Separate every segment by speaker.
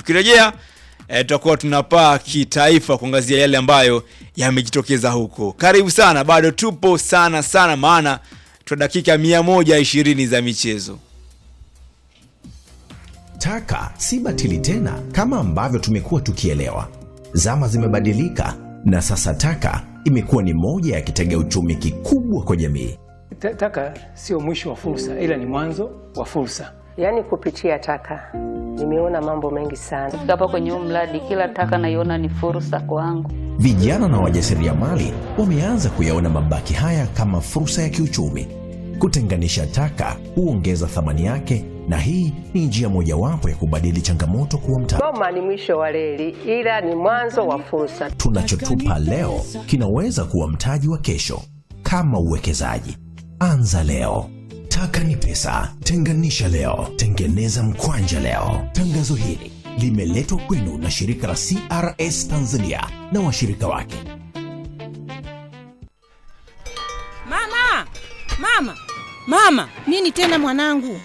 Speaker 1: tukirejea eh, tutakuwa tunapaa kitaifa kuangazia yale ambayo yamejitokeza huko. Karibu sana, bado tupo sana sana, maana tuna dakika 120 za michezo.
Speaker 2: Taka si batili tena kama ambavyo tumekuwa tukielewa. Zama zimebadilika na sasa taka imekuwa ni moja ya kitega uchumi kikubwa kwa jamii.
Speaker 3: Ta- Taka sio mwisho wa fursa, ila ni mwanzo wa fursa.
Speaker 4: Yaani kupitia taka nimeona mambo mengi sana.
Speaker 5: Kufika hapa kwenye huu mradi, kila taka naiona ni fursa kwangu.
Speaker 2: Vijana na wajasiriamali wameanza kuyaona mabaki haya kama fursa ya kiuchumi. Kutenganisha taka huongeza thamani yake, na hii ni njia mojawapo ya kubadili changamoto kuwa mtaji.
Speaker 4: Goma ni mwisho wa reli, ila ni mwanzo wa fursa.
Speaker 2: Tunachotupa leo kinaweza kuwa mtaji wa kesho. Kama uwekezaji, anza leo. Taka ni pesa, tenganisha leo, tengeneza mkwanja leo. Tangazo hili limeletwa kwenu na shirika la CRS Tanzania na washirika wake.
Speaker 6: Mama, mama, mama!
Speaker 7: Nini tena mwanangu?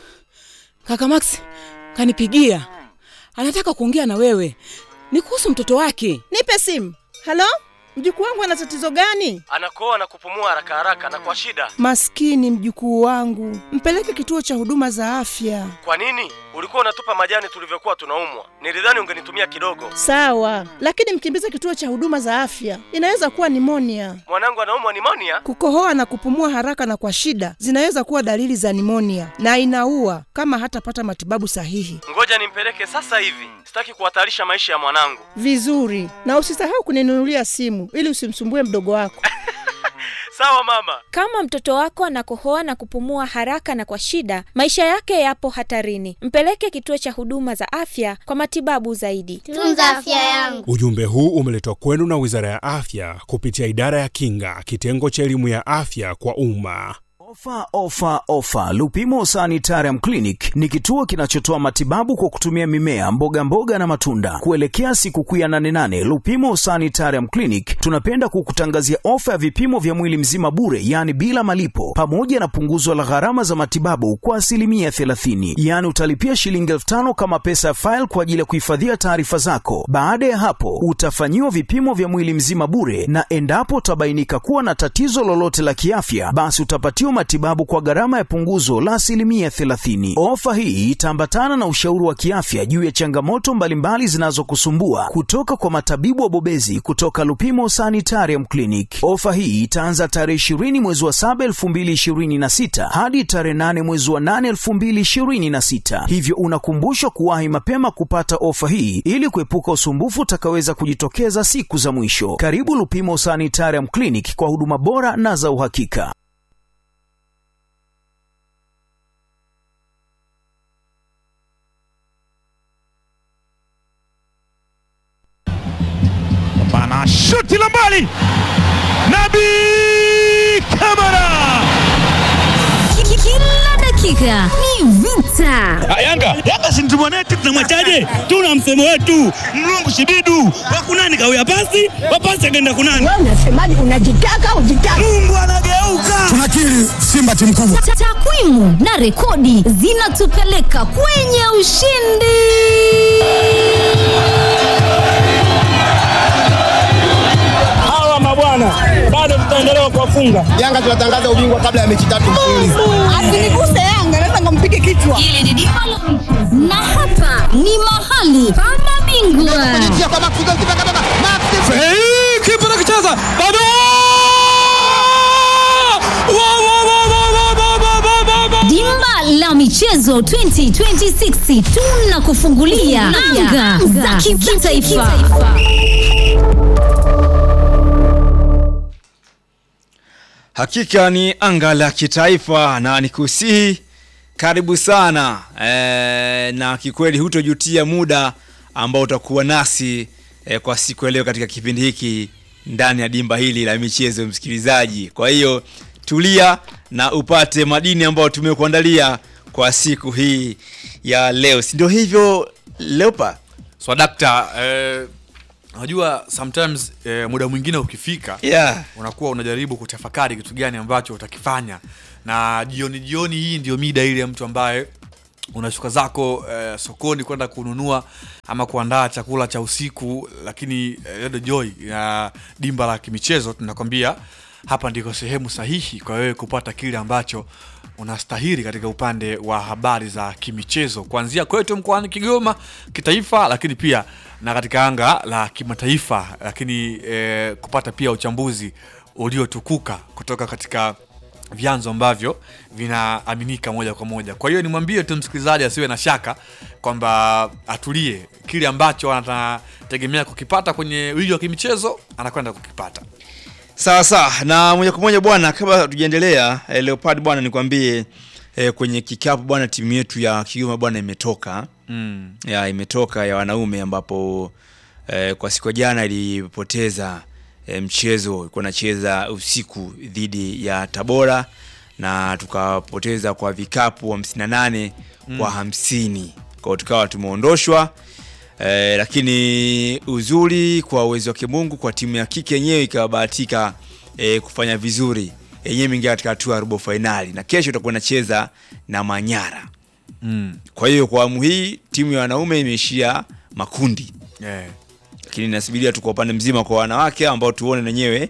Speaker 6: Kaka Max kanipigia, anataka kuongea na wewe, ni kuhusu mtoto wake.
Speaker 7: Nipe simu. Halo, mjukuu wangu ana tatizo gani?
Speaker 8: anakoa na kupumua haraka haraka na kwa shida.
Speaker 7: Maskini mjukuu wangu, mpeleke kituo cha huduma za afya.
Speaker 8: Kwa nini ulikuwa unatupa majani tulivyokuwa tunaumwa? Nilidhani ungenitumia kidogo.
Speaker 7: Sawa, lakini mkimbize kituo cha huduma za afya, inaweza kuwa nimonia.
Speaker 8: Mwanangu anaumwa nimonia.
Speaker 7: Kukohoa na kupumua haraka na kwa shida zinaweza kuwa dalili za nimonia na inaua kama hatapata matibabu sahihi.
Speaker 8: Ngoja nimpeleke sasa hivi, sitaki kuhatarisha maisha ya mwanangu.
Speaker 7: Vizuri, na usisahau kuninunulia simu ili usimsumbue mdogo wako.
Speaker 8: Sawa mama.
Speaker 9: Kama mtoto wako anakohoa na kupumua haraka na kwa shida, maisha yake yapo hatarini. Mpeleke kituo cha huduma za afya kwa matibabu zaidi.
Speaker 10: Tunza afya yangu.
Speaker 11: Ujumbe huu umeletwa kwenu na Wizara ya Afya kupitia Idara ya Kinga, kitengo cha elimu ya afya kwa umma.
Speaker 12: Ofa, ofa, ofa! Lupimo Sanitarium Clinic ni kituo kinachotoa matibabu kwa kutumia mimea, mboga mboga na matunda. Kuelekea sikukuu ya nane nane, Lupimo Sanitarium Clinic tunapenda kukutangazia ofa ya vipimo vya mwili mzima bure, yaani bila malipo, pamoja na punguzo la gharama za matibabu kwa asilimia 30. Yaani utalipia shilingi elfu tano kama pesa ya faili kwa ajili ya kuhifadhia taarifa zako. Baada ya hapo, utafanyiwa vipimo vya mwili mzima bure, na endapo utabainika kuwa na tatizo lolote la kiafya, basi utapatiwa matibabu kwa gharama ya punguzo la asilimia 30. Ofa hii itaambatana na ushauri wa kiafya juu ya changamoto mbalimbali zinazokusumbua kutoka kwa matabibu wabobezi kutoka Lupimo Sanitarium Clinic. Ofa hii itaanza tarehe 20 mwezi wa 7 2026 hadi tarehe 8 mwezi wa 8 2026, hivyo unakumbushwa kuwahi mapema kupata ofa hii ili kuepuka usumbufu utakaweza kujitokeza siku za mwisho. Karibu Lupimo Sanitarium Clinic kwa huduma bora na za uhakika.
Speaker 13: Bana shuti la mbali, Nabi Kamara.
Speaker 10: Kila dakika ni vita.
Speaker 13: Yanga Yanga si mtu mwanetu, tunamwachaje? Tuna msemo wetu mlungu shibidu wakunani kawia pasi wapasi akaenda kunani.
Speaker 10: Wewe unasemaje? Unajitaka ujitaka.
Speaker 13: Mungu anageuka.
Speaker 14: Tunakiri Simba timu kubwa.
Speaker 10: Ta- Takwimu na rekodi zinatupeleka kwenye ushindi.
Speaker 13: Hawa mabwana bado tutaendelea kuwafunga.
Speaker 14: Yanga tunatangaza ubingwa kabla ya mechi tatu mfululizo.
Speaker 10: Asiniguse Yanga, naweza nikampige kichwa. Hili ni dimba la mchezo. na hapa ni mahali pa mabingwa.
Speaker 13: Hey, kipa anakicheza bado Wa, wa, wa, wa, wa, wa, wa, wa, wa, wa.
Speaker 10: Dimba la michezo 2026 tunakufungulia anga za kitaifa.
Speaker 1: Hakika ni anga la kitaifa na nikusihi karibu sana e, na kikweli hutojutia muda ambao utakuwa nasi e, kwa siku ya leo katika kipindi hiki ndani ya dimba hili la michezo msikilizaji. Kwa hiyo tulia na upate madini ambayo tumekuandalia kwa siku hii ya leo, si ndio hivyo Leopa?
Speaker 15: swadakta eh, unajua sometimes eh, muda mwingine ukifika
Speaker 1: Yeah.
Speaker 15: unakuwa unajaribu kutafakari kitu gani ambacho utakifanya na jioni jioni hii ndio mida ile ya mtu ambaye unashuka zako eh, sokoni kwenda kununua ama kuandaa chakula cha usiku lakini eh, Radio Joy ya dimba la kimichezo tunakwambia hapa ndiko sehemu sahihi kwa wewe kupata kile ambacho unastahili katika upande wa habari za kimichezo kuanzia kwetu mkoani Kigoma kitaifa, lakini pia na katika anga la kimataifa, lakini eh, kupata pia uchambuzi uliotukuka kutoka katika vyanzo ambavyo vinaaminika moja kwa moja. Kwa hiyo nimwambie tu msikilizaji asiwe na shaka kwamba atulie, kile ambacho anategemea kukipata kwenye wiki wa kimichezo anakwenda kukipata.
Speaker 1: Sawa sawa, na moja kwa moja bwana, kabla tujaendelea eh, Leopard bwana, nikwambie eh, kwenye kikapu bwana, timu yetu ya Kigoma bwana imetoka
Speaker 15: Mm.
Speaker 1: ya imetoka ya wanaume ambapo eh, kwa siku ya jana ilipoteza eh, mchezo ilikuwa nacheza usiku dhidi ya Tabora na tukapoteza kwa vikapu 58
Speaker 15: Mm.
Speaker 1: kwa hamsini kwa hiyo tukawa tumeondoshwa eh, lakini uzuri kwa uwezo wake Mungu kwa timu ya kike yenyewe ikabahatika eh, kufanya vizuri yenyewe imeingia katika hatua ya robo fainali na kesho itakuwa inacheza na Manyara
Speaker 15: Mm.
Speaker 1: kwa hiyo kwa awamu hii timu ya wanaume imeishia makundi
Speaker 15: Yeah.
Speaker 1: lakini nasubiria tu kwa upande mzima kwa wanawake ambao tuone wenyewe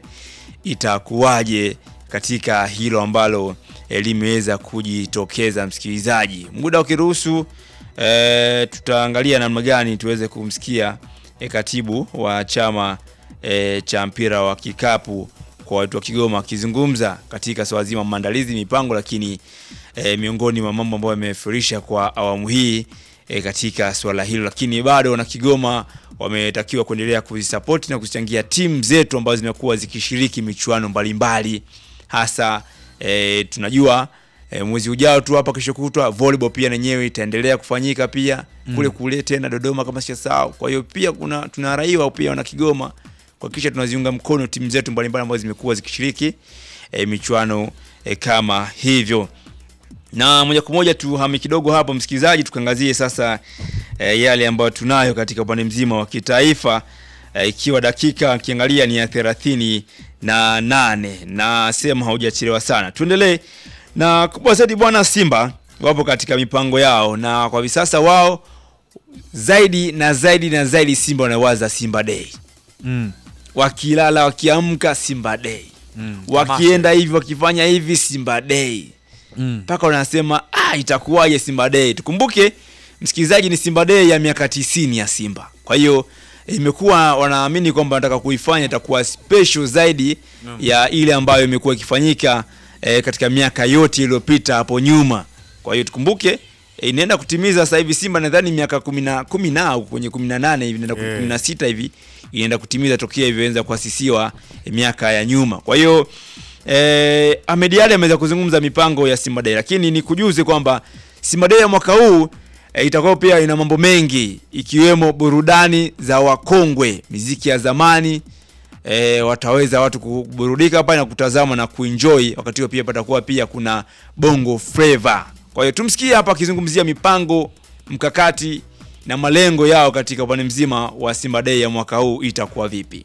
Speaker 1: itakuwaje katika hilo ambalo eh, limeweza kujitokeza msikilizaji muda ukiruhusu eh, tutaangalia namna gani tuweze kumsikia eh, katibu wa chama eh, cha mpira wa kikapu kwa watu wa Kigoma akizungumza katika swala zima maandalizi mipango lakini eh, miongoni mwa mambo ambayo yamefurisha kwa awamu hii e, katika swala hilo, lakini bado wana Kigoma wametakiwa kuendelea kuzisapoti na kuzichangia timu zetu ambazo zimekuwa zikishiriki michuano mbalimbali hasa e, tunajua e, mwezi ujao tu hapa kesho kutwa volleyball pia na yenyewe itaendelea kufanyika pia
Speaker 15: Mm.
Speaker 1: kule kule tena Dodoma kama sijasahau. Kwa hiyo pia kuna tunaraiwa pia wana Kigoma kuhakikisha tunaziunga mkono timu zetu mbalimbali ambazo zimekuwa zikishiriki e, michuano e, kama hivyo na moja kwa moja tuhame kidogo hapo msikilizaji, tukaangazie sasa e, yale ambayo tunayo katika upande mzima wa kitaifa e, ikiwa dakika kiangalia ni ya thelathini na nane na sema haujachelewa sana. Tuendelee na kubwa zaidi, bwana Simba wapo katika mipango yao, na kwa hivi sasa wao zaidi na zaidi na zaidi Simba wanawaza Simba Day
Speaker 15: Mm.
Speaker 1: wakilala wakiamka Simba Day
Speaker 15: Mm.
Speaker 1: wakienda hivi wakifanya hivi Simba Day
Speaker 15: Mm.
Speaker 1: mpaka wanasema ah, itakuwaje Simba Day. Tukumbuke msikilizaji, ni Simba Day ya miaka tisini ya Simba, kwa hiyo imekuwa wanaamini kwamba wanataka kuifanya itakuwa special zaidi
Speaker 15: Naam.
Speaker 1: ya ile ambayo imekuwa ikifanyika eh, katika miaka yote iliyopita hapo nyuma. Kwa hiyo tukumbuke eh, inaenda kutimiza sasa hivi Simba nadhani miaka kumi na kumi na au kwenye kumi na nane hivi inaenda
Speaker 15: Eh.
Speaker 1: kumi na sita hivi inaenda kutimiza tokea ilianza kuasisiwa eh, miaka ya nyuma. Kwa hiyo eh, Ahmed Ally ameweza kuzungumza mipango ya Simba Day, lakini nikujuze kwamba Simba Day ya mwaka huu e, itakuwa pia ina mambo mengi ikiwemo burudani za wakongwe, miziki ya zamani e, wataweza watu kuburudika pale na kutazama na kuenjoy. Wakati huo pia patakuwa pia kuna bongo flava. Kwa hiyo tumsikie hapa akizungumzia mipango, mkakati na malengo yao katika upande mzima wa Simba Day ya mwaka huu itakuwa vipi.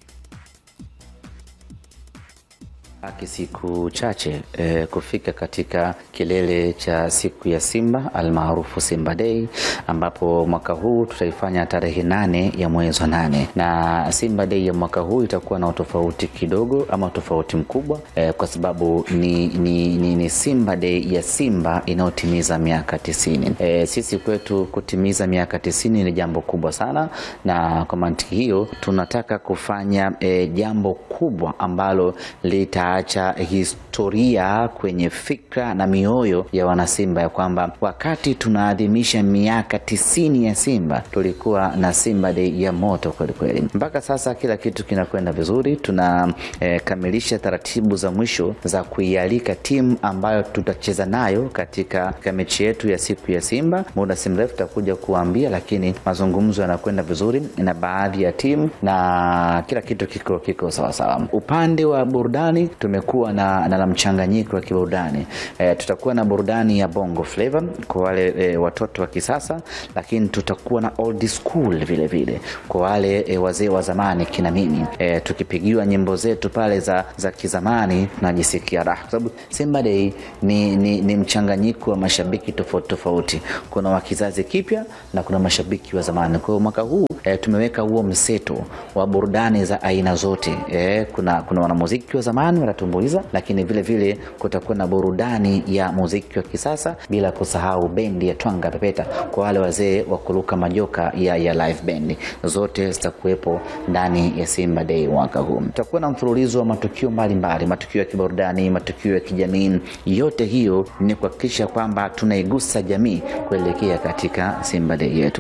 Speaker 16: Baki siku chache eh, kufika katika kilele cha siku ya Simba almaarufu Simba Day, ambapo mwaka huu tutaifanya tarehe nane ya mwezi wa nane, na Simba Day ya mwaka huu itakuwa na utofauti kidogo ama utofauti mkubwa eh, kwa sababu ni, ni, ni, ni Simba Day ya Simba inayotimiza miaka tisini. Eh, sisi kwetu kutimiza miaka tisini ni jambo kubwa sana, na kwa mantiki hiyo tunataka kufanya eh, jambo kubwa ambalo litaacha historia kwenye fikra na mioyo ya wanasimba ya kwamba wakati tunaadhimisha miaka tisini ya Simba tulikuwa na Simba Day ya moto kwelikweli. Mpaka sasa kila kitu kinakwenda vizuri, tunakamilisha eh, taratibu za mwisho za kuialika timu ambayo tutacheza nayo katika katika mechi yetu ya siku ya Simba. Muda si mrefu tutakuja kuambia, lakini mazungumzo yanakwenda vizuri na baadhi ya timu na kila kitu kiko kiko sawa sawa. Upande wa burudani tumekuwa na, na, na mchanganyiko wa kiburudani e, tutakuwa na burudani ya bongo flavor kwa wale e, watoto wa kisasa, lakini tutakuwa na old school vile vile kwa wale e, wazee wa zamani kina mimi e, tukipigiwa nyimbo zetu pale za, za kizamani tunajisikia raha, kwa sababu Simba Day ni, ni, ni mchanganyiko wa mashabiki tofauti tofauti. Kuna wa kizazi kipya na kuna mashabiki wa zamani. Kwa hiyo mwaka huu e, tumeweka huo mseto wa burudani za aina zote e, kuna, kuna wanamuziki wa zamani watatumbuiza, lakini vile vile kutakuwa na burudani ya muziki wa kisasa, bila kusahau bendi ya Twanga Pepeta kwa wale wazee wa kuruka majoka ya, ya live band, zote zitakuwepo ndani ya Simba Day mwaka huu. Tutakuwa na mfululizo wa matukio mbalimbali, matukio ya kiburudani, matukio ya kijamii. Yote hiyo ni kuhakikisha kwamba tunaigusa jamii kuelekea katika Simba Day yetu.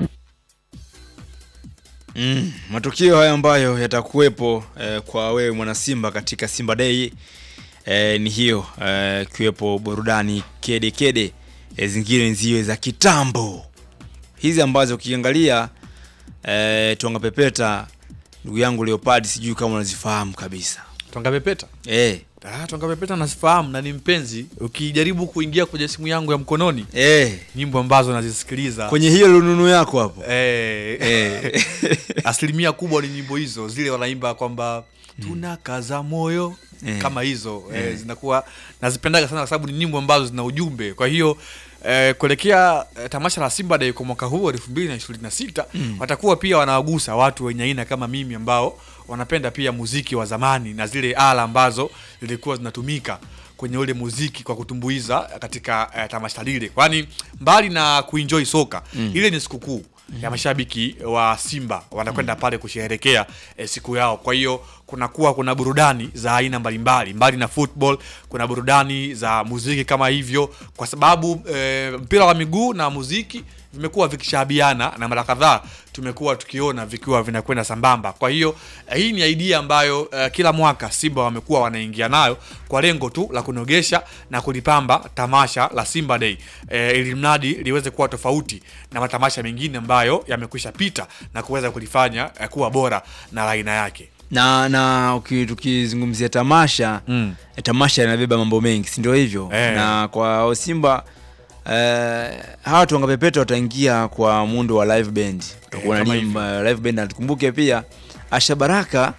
Speaker 1: Mm, matukio haya ambayo yatakuwepo eh, kwa wewe mwana Simba katika Simba Day eh, ni hiyo eh, kiwepo burudani kede kede eh, zingine ziwe za kitambo hizi ambazo ukiangalia eh, Twanga Pepeta ndugu yangu Leopard, sijui kama unazifahamu kabisa
Speaker 15: Twanga Pepeta
Speaker 1: eh.
Speaker 15: Ah, Twanga Pepeta nasifahamu na ni mpenzi. Ukijaribu kuingia kwenye simu yangu ya mkononi
Speaker 1: eh,
Speaker 15: nyimbo ambazo nazisikiliza
Speaker 1: kwenye hiyo lununu yako hapo
Speaker 15: eh,
Speaker 1: eh.
Speaker 15: asilimia kubwa ni nyimbo hizo zile wanaimba kwamba tunakaza moyo
Speaker 1: Eh.
Speaker 15: kama hizo eh,
Speaker 1: Eh.
Speaker 15: zinakuwa nazipendaga sana kwa sababu ni nyimbo ambazo zina ujumbe. Kwa hiyo eh, kuelekea eh, tamasha la Simba Day kwa mwaka huu elfu mbili na ishirini na sita
Speaker 1: Mm.
Speaker 15: watakuwa pia wanawagusa watu wenye aina kama mimi ambao wanapenda pia muziki wa zamani na zile ala ambazo zilikuwa zinatumika kwenye ule muziki kwa kutumbuiza katika eh, tamasha lile, kwani mbali na kuenjoy soka
Speaker 1: Mm.
Speaker 15: ile ni sikukuu ya mashabiki wa Simba wanakwenda pale kusherehekea eh, siku yao. Kwa hiyo kunakuwa kuna burudani za aina mbalimbali, mbali na football, kuna burudani za muziki kama hivyo, kwa sababu eh, mpira wa miguu na muziki vimekuwa vikishabiana na mara kadhaa tumekuwa tukiona vikiwa vinakwenda sambamba. Kwa hiyo eh, hii ni idea ambayo eh, kila mwaka Simba wamekuwa wanaingia nayo kwa lengo tu la kunogesha na kulipamba tamasha la Simba Day eh, ili mradi liweze kuwa tofauti na matamasha mengine ambayo yamekwisha pita na kuweza kulifanya eh, kuwa bora na la aina yake.
Speaker 1: na na uki- tukizungumzia tamasha
Speaker 15: Mm.
Speaker 1: eh, tamasha inabeba mambo mengi si ndio hivyo
Speaker 15: Eh.
Speaker 1: na kwa Simba eh, hawa Twanga Pepeta wataingia kwa muundo wa live band utakuwa na
Speaker 15: kama
Speaker 1: nyimbo, live band na tukumbuke pia Asha Baraka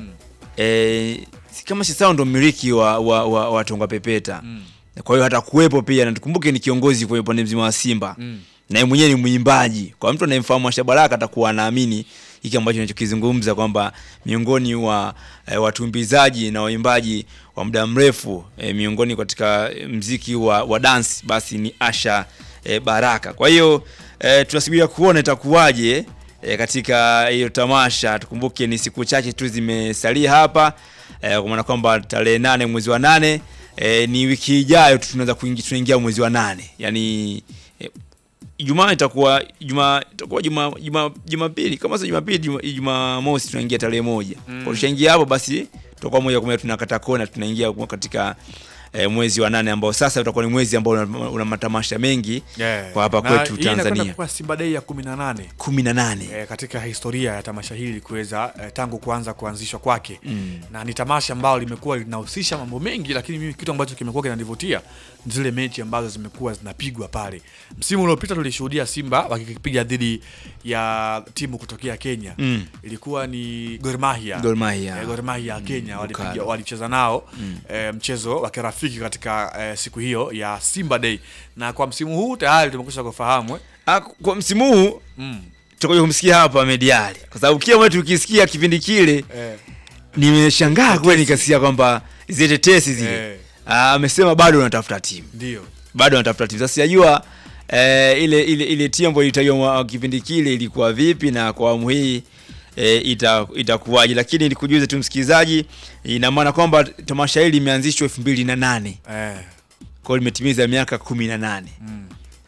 Speaker 1: eh, si kama si sawa ndo mmiliki wa, wa, wa, wa Twanga Pepeta kwa hiyo hatakuwepo pia na tukumbuke ni kiongozi kwenye upande mzima wa Simba
Speaker 15: Mm.
Speaker 1: na yeye mwenyewe ni mwimbaji. Kwa mtu anayemfahamu Asha Baraka atakuwa anaamini hiki ambacho ninachokizungumza kwamba miongoni wa e, watumbizaji na waimbaji wa muda mrefu e, miongoni katika mziki wa, wa dance basi ni Asha e, Baraka. Kwa hiyo e, tunasubiria kuona itakuwaje e, katika hiyo tamasha. Tukumbuke ni siku chache tu zimesalia hapa e, kwa maana kwamba tarehe nane mwezi wa nane e, ni wiki ijayo tu tunaweza kuingia tunaingia mwezi wa nane yani e, Ijumaa itakuwa Ijumaa itakuwa Juma Juma Jumapili kama sio Jumapili Juma- Jumamosi tunaingia tarehe moja.
Speaker 15: Mm.
Speaker 1: Kwa tushaingia hapo basi tutakuwa moja kwa moja tunakata kona tunaingia katika eh, mwezi wa nane ambao sasa utakuwa ni mwezi ambao una, una matamasha mengi
Speaker 15: Yeah.
Speaker 1: kwa hapa
Speaker 15: Na
Speaker 1: kwetu
Speaker 15: hii inakwenda
Speaker 1: Tanzania.
Speaker 15: kuwa Simba Day ya 18
Speaker 1: 18.
Speaker 15: eh, katika historia ya tamasha hili kuweza eh, tangu kuanza kuanzishwa kwake
Speaker 1: Mm.
Speaker 15: na ni tamasha ambalo limekuwa linahusisha mambo mengi, lakini mimi kitu ambacho kimekuwa kinanivutia ni zile mechi ambazo zimekuwa zinapigwa pale. Msimu uliopita tulishuhudia Simba wakipiga dhidi ya timu kutokea Kenya
Speaker 1: Mm.
Speaker 15: ilikuwa ni Gor Mahia.
Speaker 1: Gor Mahia.
Speaker 15: Eh, Gor Mahia ya Kenya walipiga
Speaker 1: Ukali.
Speaker 15: walicheza nao
Speaker 1: Mm.
Speaker 15: eh, mchezo wa kirafiki katika eh, siku hiyo ya Simba Day, na kwa msimu huu tayari tumekwisha kufahamu eh.
Speaker 1: Ah, kwa msimu huu
Speaker 15: Mm.
Speaker 1: tutakuja kumsikia hapa Mediali kwa sababu kila mtu ukisikia kipindi kile
Speaker 15: Eh.
Speaker 1: nimeshangaa kweli nikasikia kwamba zile tetesi zile
Speaker 15: Eh.
Speaker 1: Ah, amesema bado anatafuta timu
Speaker 15: Ndio.
Speaker 1: bado anatafuta timu. Sasa sijajua eh, ile ile ile timu ambayo ilitajwa mwa- kipindi kile ilikuwa vipi na kwa awamu hii eh, ita itakuwaje, lakini nikujuze tu msikilizaji, ina maana kwamba tamasha hili limeanzishwa 2008
Speaker 15: Eh.
Speaker 1: kwa hiyo limetimiza miaka 18
Speaker 15: Mm.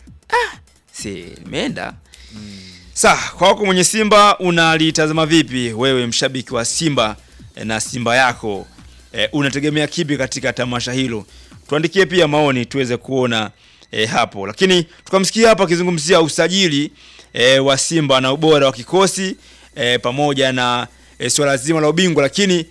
Speaker 1: si imeenda Sa, kwa wako mwenye Simba unalitazama vipi wewe mshabiki wa Simba eh, na Simba yako e, unategemea kipi katika tamasha hilo? Tuandikie pia maoni tuweze kuona e, hapo. Lakini tukamsikia hapa akizungumzia usajili e, wa Simba na ubora wa kikosi e, pamoja na e, swala zima la ubingwa, lakini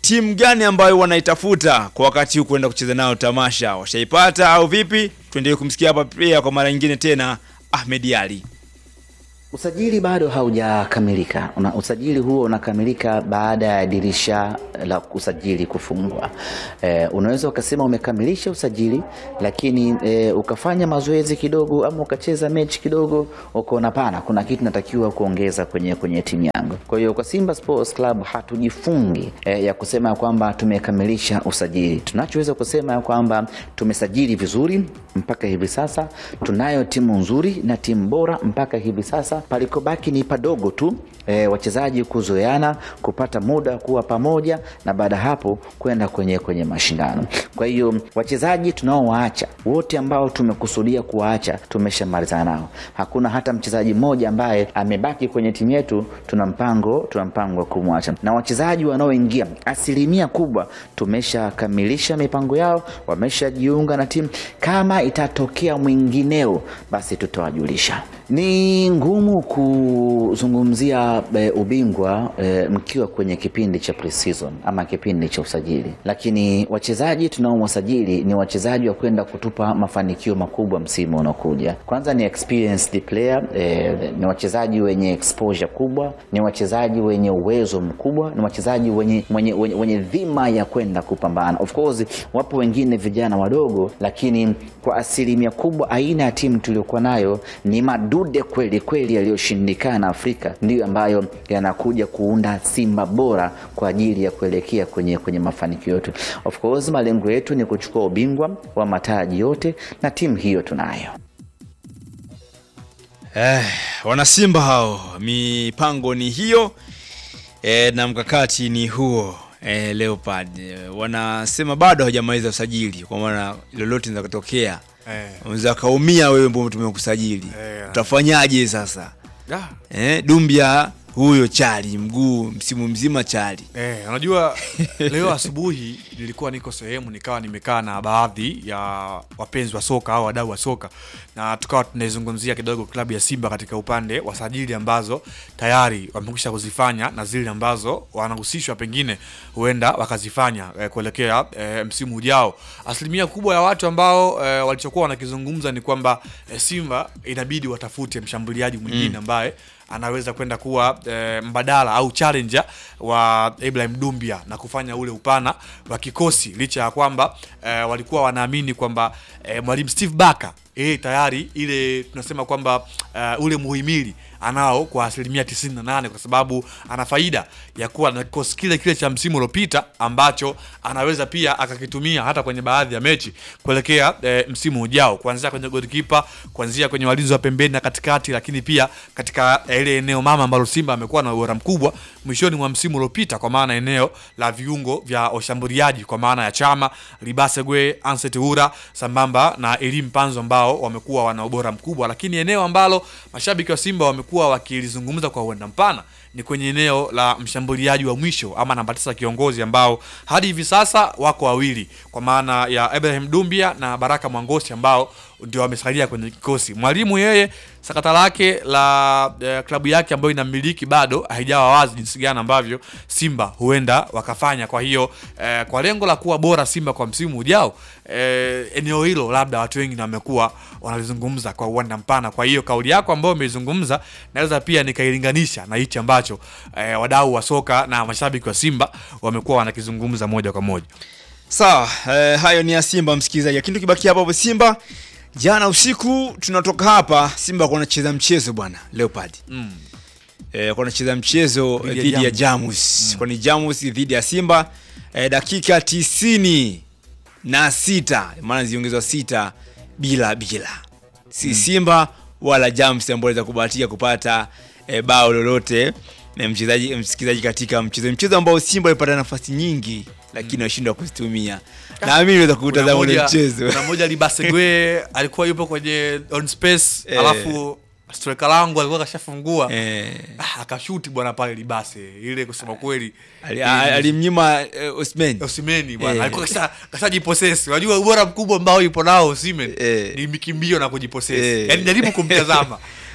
Speaker 1: timu gani ambayo wanaitafuta kwa wakati huu kwenda kucheza nayo tamasha? Washaipata au vipi? Tuendelee kumsikia hapa pia kwa mara nyingine tena Ahmed Ali.
Speaker 16: Usajili bado haujakamilika. Una, usajili huo unakamilika baada ya dirisha la usajili kufungwa. E, unaweza ukasema umekamilisha usajili lakini e, ukafanya mazoezi kidogo ama ukacheza mechi kidogo ukaona pana kuna kitu natakiwa kuongeza kwenye, kwenye timu yangu. Kwa hiyo kwa Simba Sports Club hatujifungi e, ya kusema ya kwamba tumekamilisha usajili. Tunachoweza kusema ya kwamba tumesajili vizuri mpaka hivi sasa, tunayo timu nzuri na timu bora mpaka hivi sasa palikobaki ni padogo tu e, wachezaji kuzoeana kupata muda kuwa pamoja na baada ya hapo kwenda kwenye kwenye mashindano kwa hiyo wachezaji tunaowaacha wote ambao tumekusudia kuwaacha tumeshamalizana nao hakuna hata mchezaji mmoja ambaye amebaki kwenye timu yetu tuna mpango tuna mpango wa kumwacha na wachezaji wanaoingia asilimia kubwa tumeshakamilisha mipango yao wameshajiunga na timu kama itatokea mwingineo basi tutawajulisha ni ngumu kuzungumzia e, ubingwa e, mkiwa kwenye kipindi cha pre-season ama kipindi cha usajili, lakini wachezaji tunaowasajili ni wachezaji wa kwenda kutupa mafanikio makubwa msimu unaokuja. Kwanza ni experienced player e, ni wachezaji wenye exposure kubwa, ni wachezaji wenye uwezo mkubwa, ni wachezaji wenye, wenye, wenye, wenye dhima ya kwenda kupambana. Of course wapo wengine vijana wadogo, lakini kwa asilimia kubwa aina ya timu tuliokuwa nayo ni madude kweli kweli yaliyoshindikana Afrika ndiyo ambayo yanakuja kuunda Simba bora kwa ajili ya kuelekea kwenye, kwenye mafanikio yetu. Of course malengo yetu ni kuchukua ubingwa wa mataji yote na timu hiyo tunayo.
Speaker 1: Eh, wanasimba hao, mipango ni hiyo eh, na mkakati ni huo eh, Leopard eh, wanasema bado hawajamaliza usajili, kwa maana lolote linaweza kutokea
Speaker 15: Eh.
Speaker 1: unaweza kaumia wewe ambao tumekusajili
Speaker 15: Eh.
Speaker 1: utafanyaje sasa
Speaker 15: Ah.
Speaker 1: eh, Dumbia huyo chali mguu msimu mzima chali
Speaker 15: Eh, unajua leo asubuhi nilikuwa niko sehemu nikawa nimekaa na baadhi ya wapenzi wa soka au wadau wa soka na tukawa tunaizungumzia kidogo klabu ya Simba katika upande wa sajili ambazo tayari wamekwisha kuzifanya na zile ambazo wanahusishwa pengine huenda wakazifanya eh, kuelekea eh, msimu ujao. Asilimia kubwa ya watu ambao eh, walichokuwa wanakizungumza ni kwamba eh, Simba inabidi watafute mshambuliaji mwingine
Speaker 1: Mm.
Speaker 15: ambaye anaweza kwenda kuwa e, mbadala au challenger wa Ibrahim Dumbia na kufanya ule upana wa kikosi licha ya kwamba e, walikuwa wanaamini kwamba e, mwalimu Steve Barker yeye tayari ile tunasema kwamba uh, ule muhimili anao kwa asilimia 98 kwa sababu ana faida ya kuwa na kikosi kile kile cha msimu uliopita ambacho anaweza pia akakitumia hata kwenye baadhi ya mechi kuelekea e, msimu ujao kuanzia kwenye golikipa kuanzia kwenye walinzi wa pembeni na katikati lakini pia katika eh, ile eneo mama ambalo Simba amekuwa na ubora mkubwa mwishoni mwa msimu uliopita kwa maana eneo la viungo vya washambuliaji kwa maana ya Chama, Libasegwe, Anset Ura sambamba na Elim Panzo ambao wamekuwa wana ubora mkubwa, lakini eneo ambalo mashabiki wa Simba wamekuwa wakilizungumza kwa uenda mpana ni kwenye eneo la mshambuliaji wa mwisho ama namba tisa kiongozi ambao hadi hivi sasa wako wawili kwa maana ya Ibrahim Dumbia na Baraka Mwangosi ambao ndio wamesalia kwenye kikosi. Mwalimu yeye sakata lake la eh, klabu yake ambayo inamiliki bado haijawa wazi jinsi gani ambavyo Simba huenda wakafanya. Kwa hiyo eh, kwa lengo la kuwa bora Simba kwa msimu ujao eh, eneo hilo labda watu wengi na wamekuwa wanalizungumza kwa uwanda mpana. Kwa hiyo kauli yako ambayo umeizungumza naweza pia nikailinganisha na hichi ambacho eh, wadau wa soka na mashabiki wa Simba wamekuwa wanakizungumza moja kwa moja.
Speaker 1: Sawa, eh, hayo ni ya Simba msikilizaji, lakini tukibakia hapo hapo Simba, jana usiku tunatoka hapa, Simba kwa wanacheza mchezo bwana Leopard
Speaker 15: Mm.
Speaker 1: eh, kwa wanacheza mchezo
Speaker 15: Dhidi ya
Speaker 1: dhidi ya
Speaker 15: Jamus.
Speaker 1: Jamus kwani Jamus dhidi ya Simba eh, dakika tisini na sita maana ziongezwa sita bila bila si
Speaker 15: Mm.
Speaker 1: Simba wala Jamus ambao waliweza kubahatika kupata eh, bao lolote na mchezaji msikilizaji katika mchezo mchezo ambao Simba walipata nafasi nyingi lakini washindwa kuzitumia. Na mimi niweza kutazama ule
Speaker 15: Kuna moja-
Speaker 1: mchezo.
Speaker 15: Kuna moja Libasegwe alikuwa yupo kwenye on space
Speaker 1: Eh.
Speaker 15: alafu striker langu alikuwa kashafungua
Speaker 1: Eh.
Speaker 15: ah, akashuti bwana pale Libase ile kusema kweli
Speaker 1: Ali-
Speaker 15: ili-
Speaker 1: a- alimnyima eh, Osimhen.
Speaker 15: Osimeni bwana
Speaker 1: Eh.
Speaker 15: alikuwa kasha kashajiposesi. Unajua ubora mkubwa ambao yupo nao Osimhen ni mikimbio na kujiposesi.
Speaker 1: Eh.
Speaker 15: Yaani jaribu kumtazama.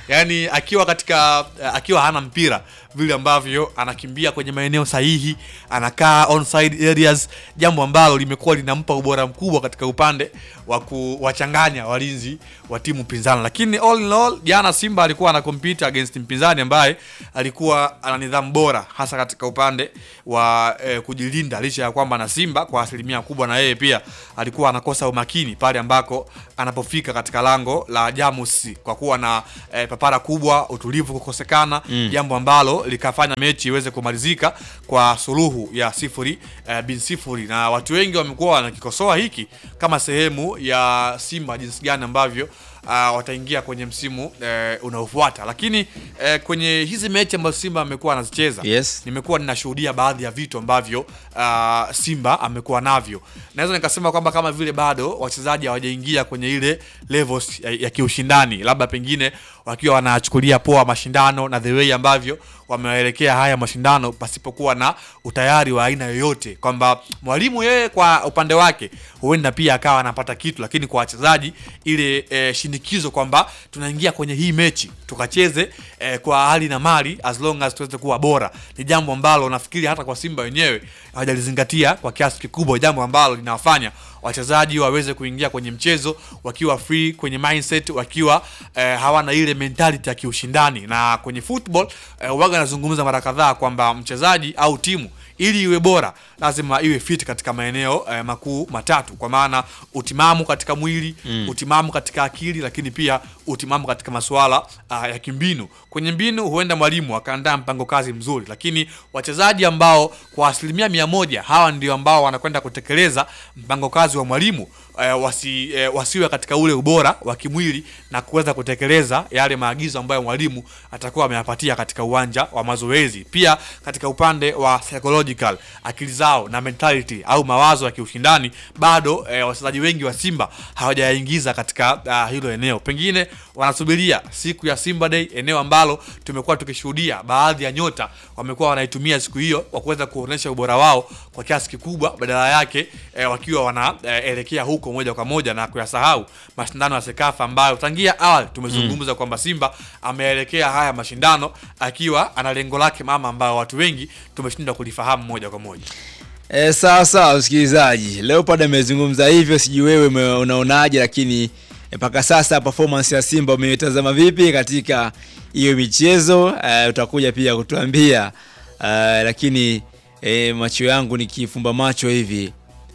Speaker 15: yani akiwa katika akiwa hana mpira vile ambavyo anakimbia kwenye maeneo sahihi anakaa onside areas jambo ambalo limekuwa linampa ubora mkubwa katika upande wa kuwachanganya walinzi wa timu pinzani lakini all in all jana simba alikuwa ana compete against mpinzani ambaye alikuwa ana nidhamu bora hasa katika upande wa eh, kujilinda licha ya kwamba na simba kwa asilimia kubwa na yeye pia alikuwa anakosa umakini pale ambako anapofika katika lango la jamus kwa kuwa na eh, papara kubwa utulivu kukosekana
Speaker 1: Mm.
Speaker 15: jambo ambalo likafanya mechi iweze kumalizika kwa suluhu ya sifuri eh, bin sifuri na watu wengi wamekuwa wanakikosoa hiki kama sehemu ya simba jinsi gani ambavyo uh, wataingia kwenye msimu eh, unaofuata lakini eh, kwenye hizi mechi ambazo simba amekuwa anazicheza
Speaker 1: Yes.
Speaker 15: nimekuwa ninashuhudia baadhi ya vitu ambavyo uh, simba amekuwa navyo naweza nikasema kwamba kama vile bado wachezaji hawajaingia kwenye ile levels ya, ya kiushindani labda pengine wakiwa wanachukulia poa mashindano na the way ambavyo wamewaelekea haya mashindano pasipokuwa na utayari wa aina yoyote kwamba mwalimu yeye kwa upande wake huenda pia akawa anapata kitu lakini kwa wachezaji ile e, shinikizo kwamba tunaingia kwenye hii mechi tukacheze e, kwa hali na mali as long as tuweze kuwa bora ni jambo ambalo nafikiri hata kwa simba wenyewe hawajalizingatia kwa kiasi kikubwa jambo ambalo linawafanya wachezaji waweze kuingia kwenye mchezo wakiwa free kwenye mindset wakiwa eh, hawana ile mentality ya kiushindani na kwenye football eh, waga anazungumza mara kadhaa kwamba mchezaji au timu ili iwe bora lazima iwe fit katika maeneo eh, makuu matatu kwa maana utimamu katika mwili
Speaker 1: Mm.
Speaker 15: utimamu katika akili lakini pia utimamu katika masuala uh, ya kimbinu kwenye mbinu huenda mwalimu akaandaa mpango kazi mzuri lakini wachezaji ambao kwa asilimia mia moja hawa ndio ambao wanakwenda kutekeleza mpango kazi wa mwalimu eh, wasi, eh, wasiwe katika ule ubora wa kimwili na kuweza kutekeleza yale maagizo ambayo mwalimu atakuwa ameyapatia katika uwanja wa mazoezi pia katika upande wa psychological akili zao na mentality au mawazo ya kiushindani bado eh, wachezaji wengi wa simba hawajayaingiza katika uh, hilo eneo pengine wanasubiria siku ya simba day eneo ambalo tumekuwa tukishuhudia baadhi ya nyota wamekuwa wanaitumia siku hiyo kwa kuweza kuonyesha ubora wao kwa kiasi kikubwa badala yake eh, wakiwa wanaelekea eh, huko moja kwa moja na kuyasahau mashindano ya sekafa ambayo tangia awali tumezungumza kwamba simba ameelekea haya mashindano akiwa ana lengo lake mama ambayo watu wengi tumeshindwa kulifahamu moja kwa moja
Speaker 1: E, sawa sawa msikilizaji, Leopard amezungumza hivyo, sijui wewe ume- unaonaje, lakini mpaka sasa performance ya Simba umeitazama vipi katika hiyo michezo? E, utakuja pia kutuambia e, lakini e, macho yangu nikifumba macho hivi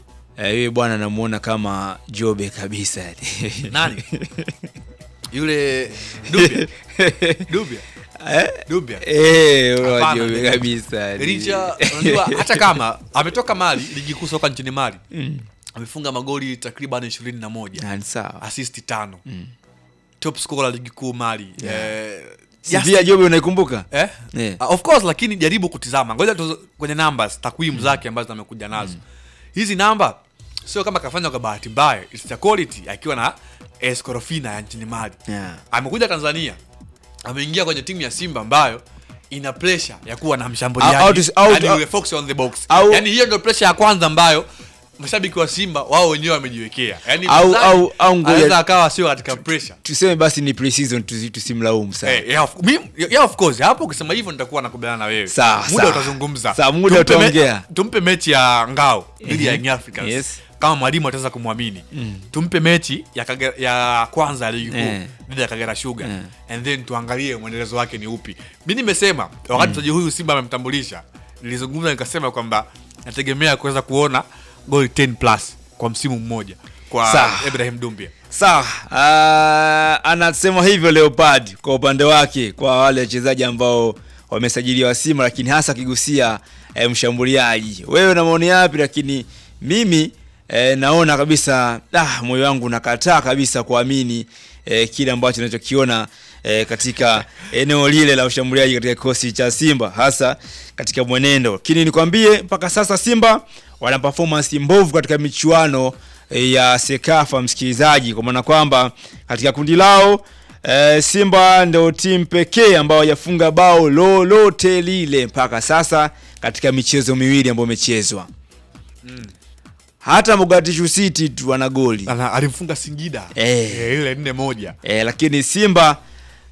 Speaker 1: e, yule bwana namuona kama Jobe kabisa yani.
Speaker 15: Nani? yule Dubia Dubia
Speaker 1: Eh?
Speaker 15: Dubia
Speaker 1: Eh, yule wa
Speaker 15: Hapana,
Speaker 1: Jobe
Speaker 15: ni-
Speaker 1: kabisa yani.
Speaker 15: licha unajua hata kama ametoka mali ligi kuu soka nchini mali
Speaker 1: Mm.
Speaker 15: amefunga magoli takriban ishirini na moja
Speaker 1: Ah, ni sawa.
Speaker 15: assist tano top scorer la ligi kuu mali
Speaker 1: Yeah.
Speaker 15: eh,
Speaker 1: Sivia Jobe unaikumbuka?
Speaker 15: eh?
Speaker 1: Yeah.
Speaker 15: Uh, of course lakini jaribu kutizama ngoja tu kwenye numbers takwimu zake ambazo amekuja nazo hizi namba sio kama kafanya kwa bahati mbaya it's the quality akiwa na escorofina ya nchini mali
Speaker 1: Yeah.
Speaker 15: amekuja tanzania ameingia kwenye timu ya simba ambayo ina pressure ya kuwa na
Speaker 1: Au-
Speaker 15: mshambuliaji
Speaker 1: au tus- au-
Speaker 15: yani
Speaker 1: au-
Speaker 15: yule fox on the box
Speaker 1: au-
Speaker 15: yani hiyo ndio pressure ya kwanza ambayo mashabiki wa simba wao wenyewe wamejiwekea yani
Speaker 1: Au-
Speaker 15: mchezaji
Speaker 1: au- au ngoja-
Speaker 15: anaweza akawa sio katika pressure
Speaker 1: Tuseme basi ni pre-season tusi- tusimlaumu sana.
Speaker 15: Eh, yeah, of, mimi- yeah, of course hapo ukisema hivyo nitakuwa nakubaliana na wewe
Speaker 1: Sawa,
Speaker 15: muda
Speaker 1: sawa.
Speaker 15: utazungumza
Speaker 1: Sawa, muda
Speaker 15: Tumpe me-
Speaker 1: utaongea.
Speaker 15: tumpe mechi ya ngao dhidi ya
Speaker 1: Mhm.
Speaker 15: Young Africans
Speaker 1: Yes.
Speaker 15: kama mwalimu ataweza kumwamini
Speaker 1: Mm.
Speaker 15: tumpe mechi ya, Kage, ya kwanza ya ligi kuu
Speaker 1: Eh.
Speaker 15: dhidi ya kagera sugar
Speaker 1: Eh.
Speaker 15: and then tuangalie mwendelezo wake ni upi mi nimesema wakati mchezaji huyu simba amemtambulisha nilizungumza nikasema kwamba nategemea kuweza kuona goli 10 plus kwa msimu mmoja kwa
Speaker 1: Sawa.
Speaker 15: ibrahim dumbia
Speaker 1: Sawa, uh, anasema hivyo Leopard kwa upande wake kwa wale wachezaji ambao wamesajiliwa Simba, lakini hasa akigusia eh, mshambuliaji. Wewe na maoni yapi? Lakini mimi eh, naona kabisa ah, moyo wangu nakataa kabisa kuamini eh, kile ambacho nachokiona eh, katika eneo lile la ushambuliaji katika kikosi cha Simba, hasa katika mwenendo. Lakini nikwambie mpaka sasa Simba wana performance mbovu katika michuano eh, ya Sekafa, msikilizaji, kwa maana kwamba katika kundi lao e, Simba ndio timu pekee ambao hawajafunga bao lolote lile mpaka sasa katika michezo miwili ambayo imechezwa.
Speaker 15: Mm.
Speaker 1: Hata Mogadishu City tu wana goli
Speaker 15: Ana- alimfunga singida
Speaker 1: Eh.
Speaker 15: Eh, ile nne moja
Speaker 1: e, lakini Simba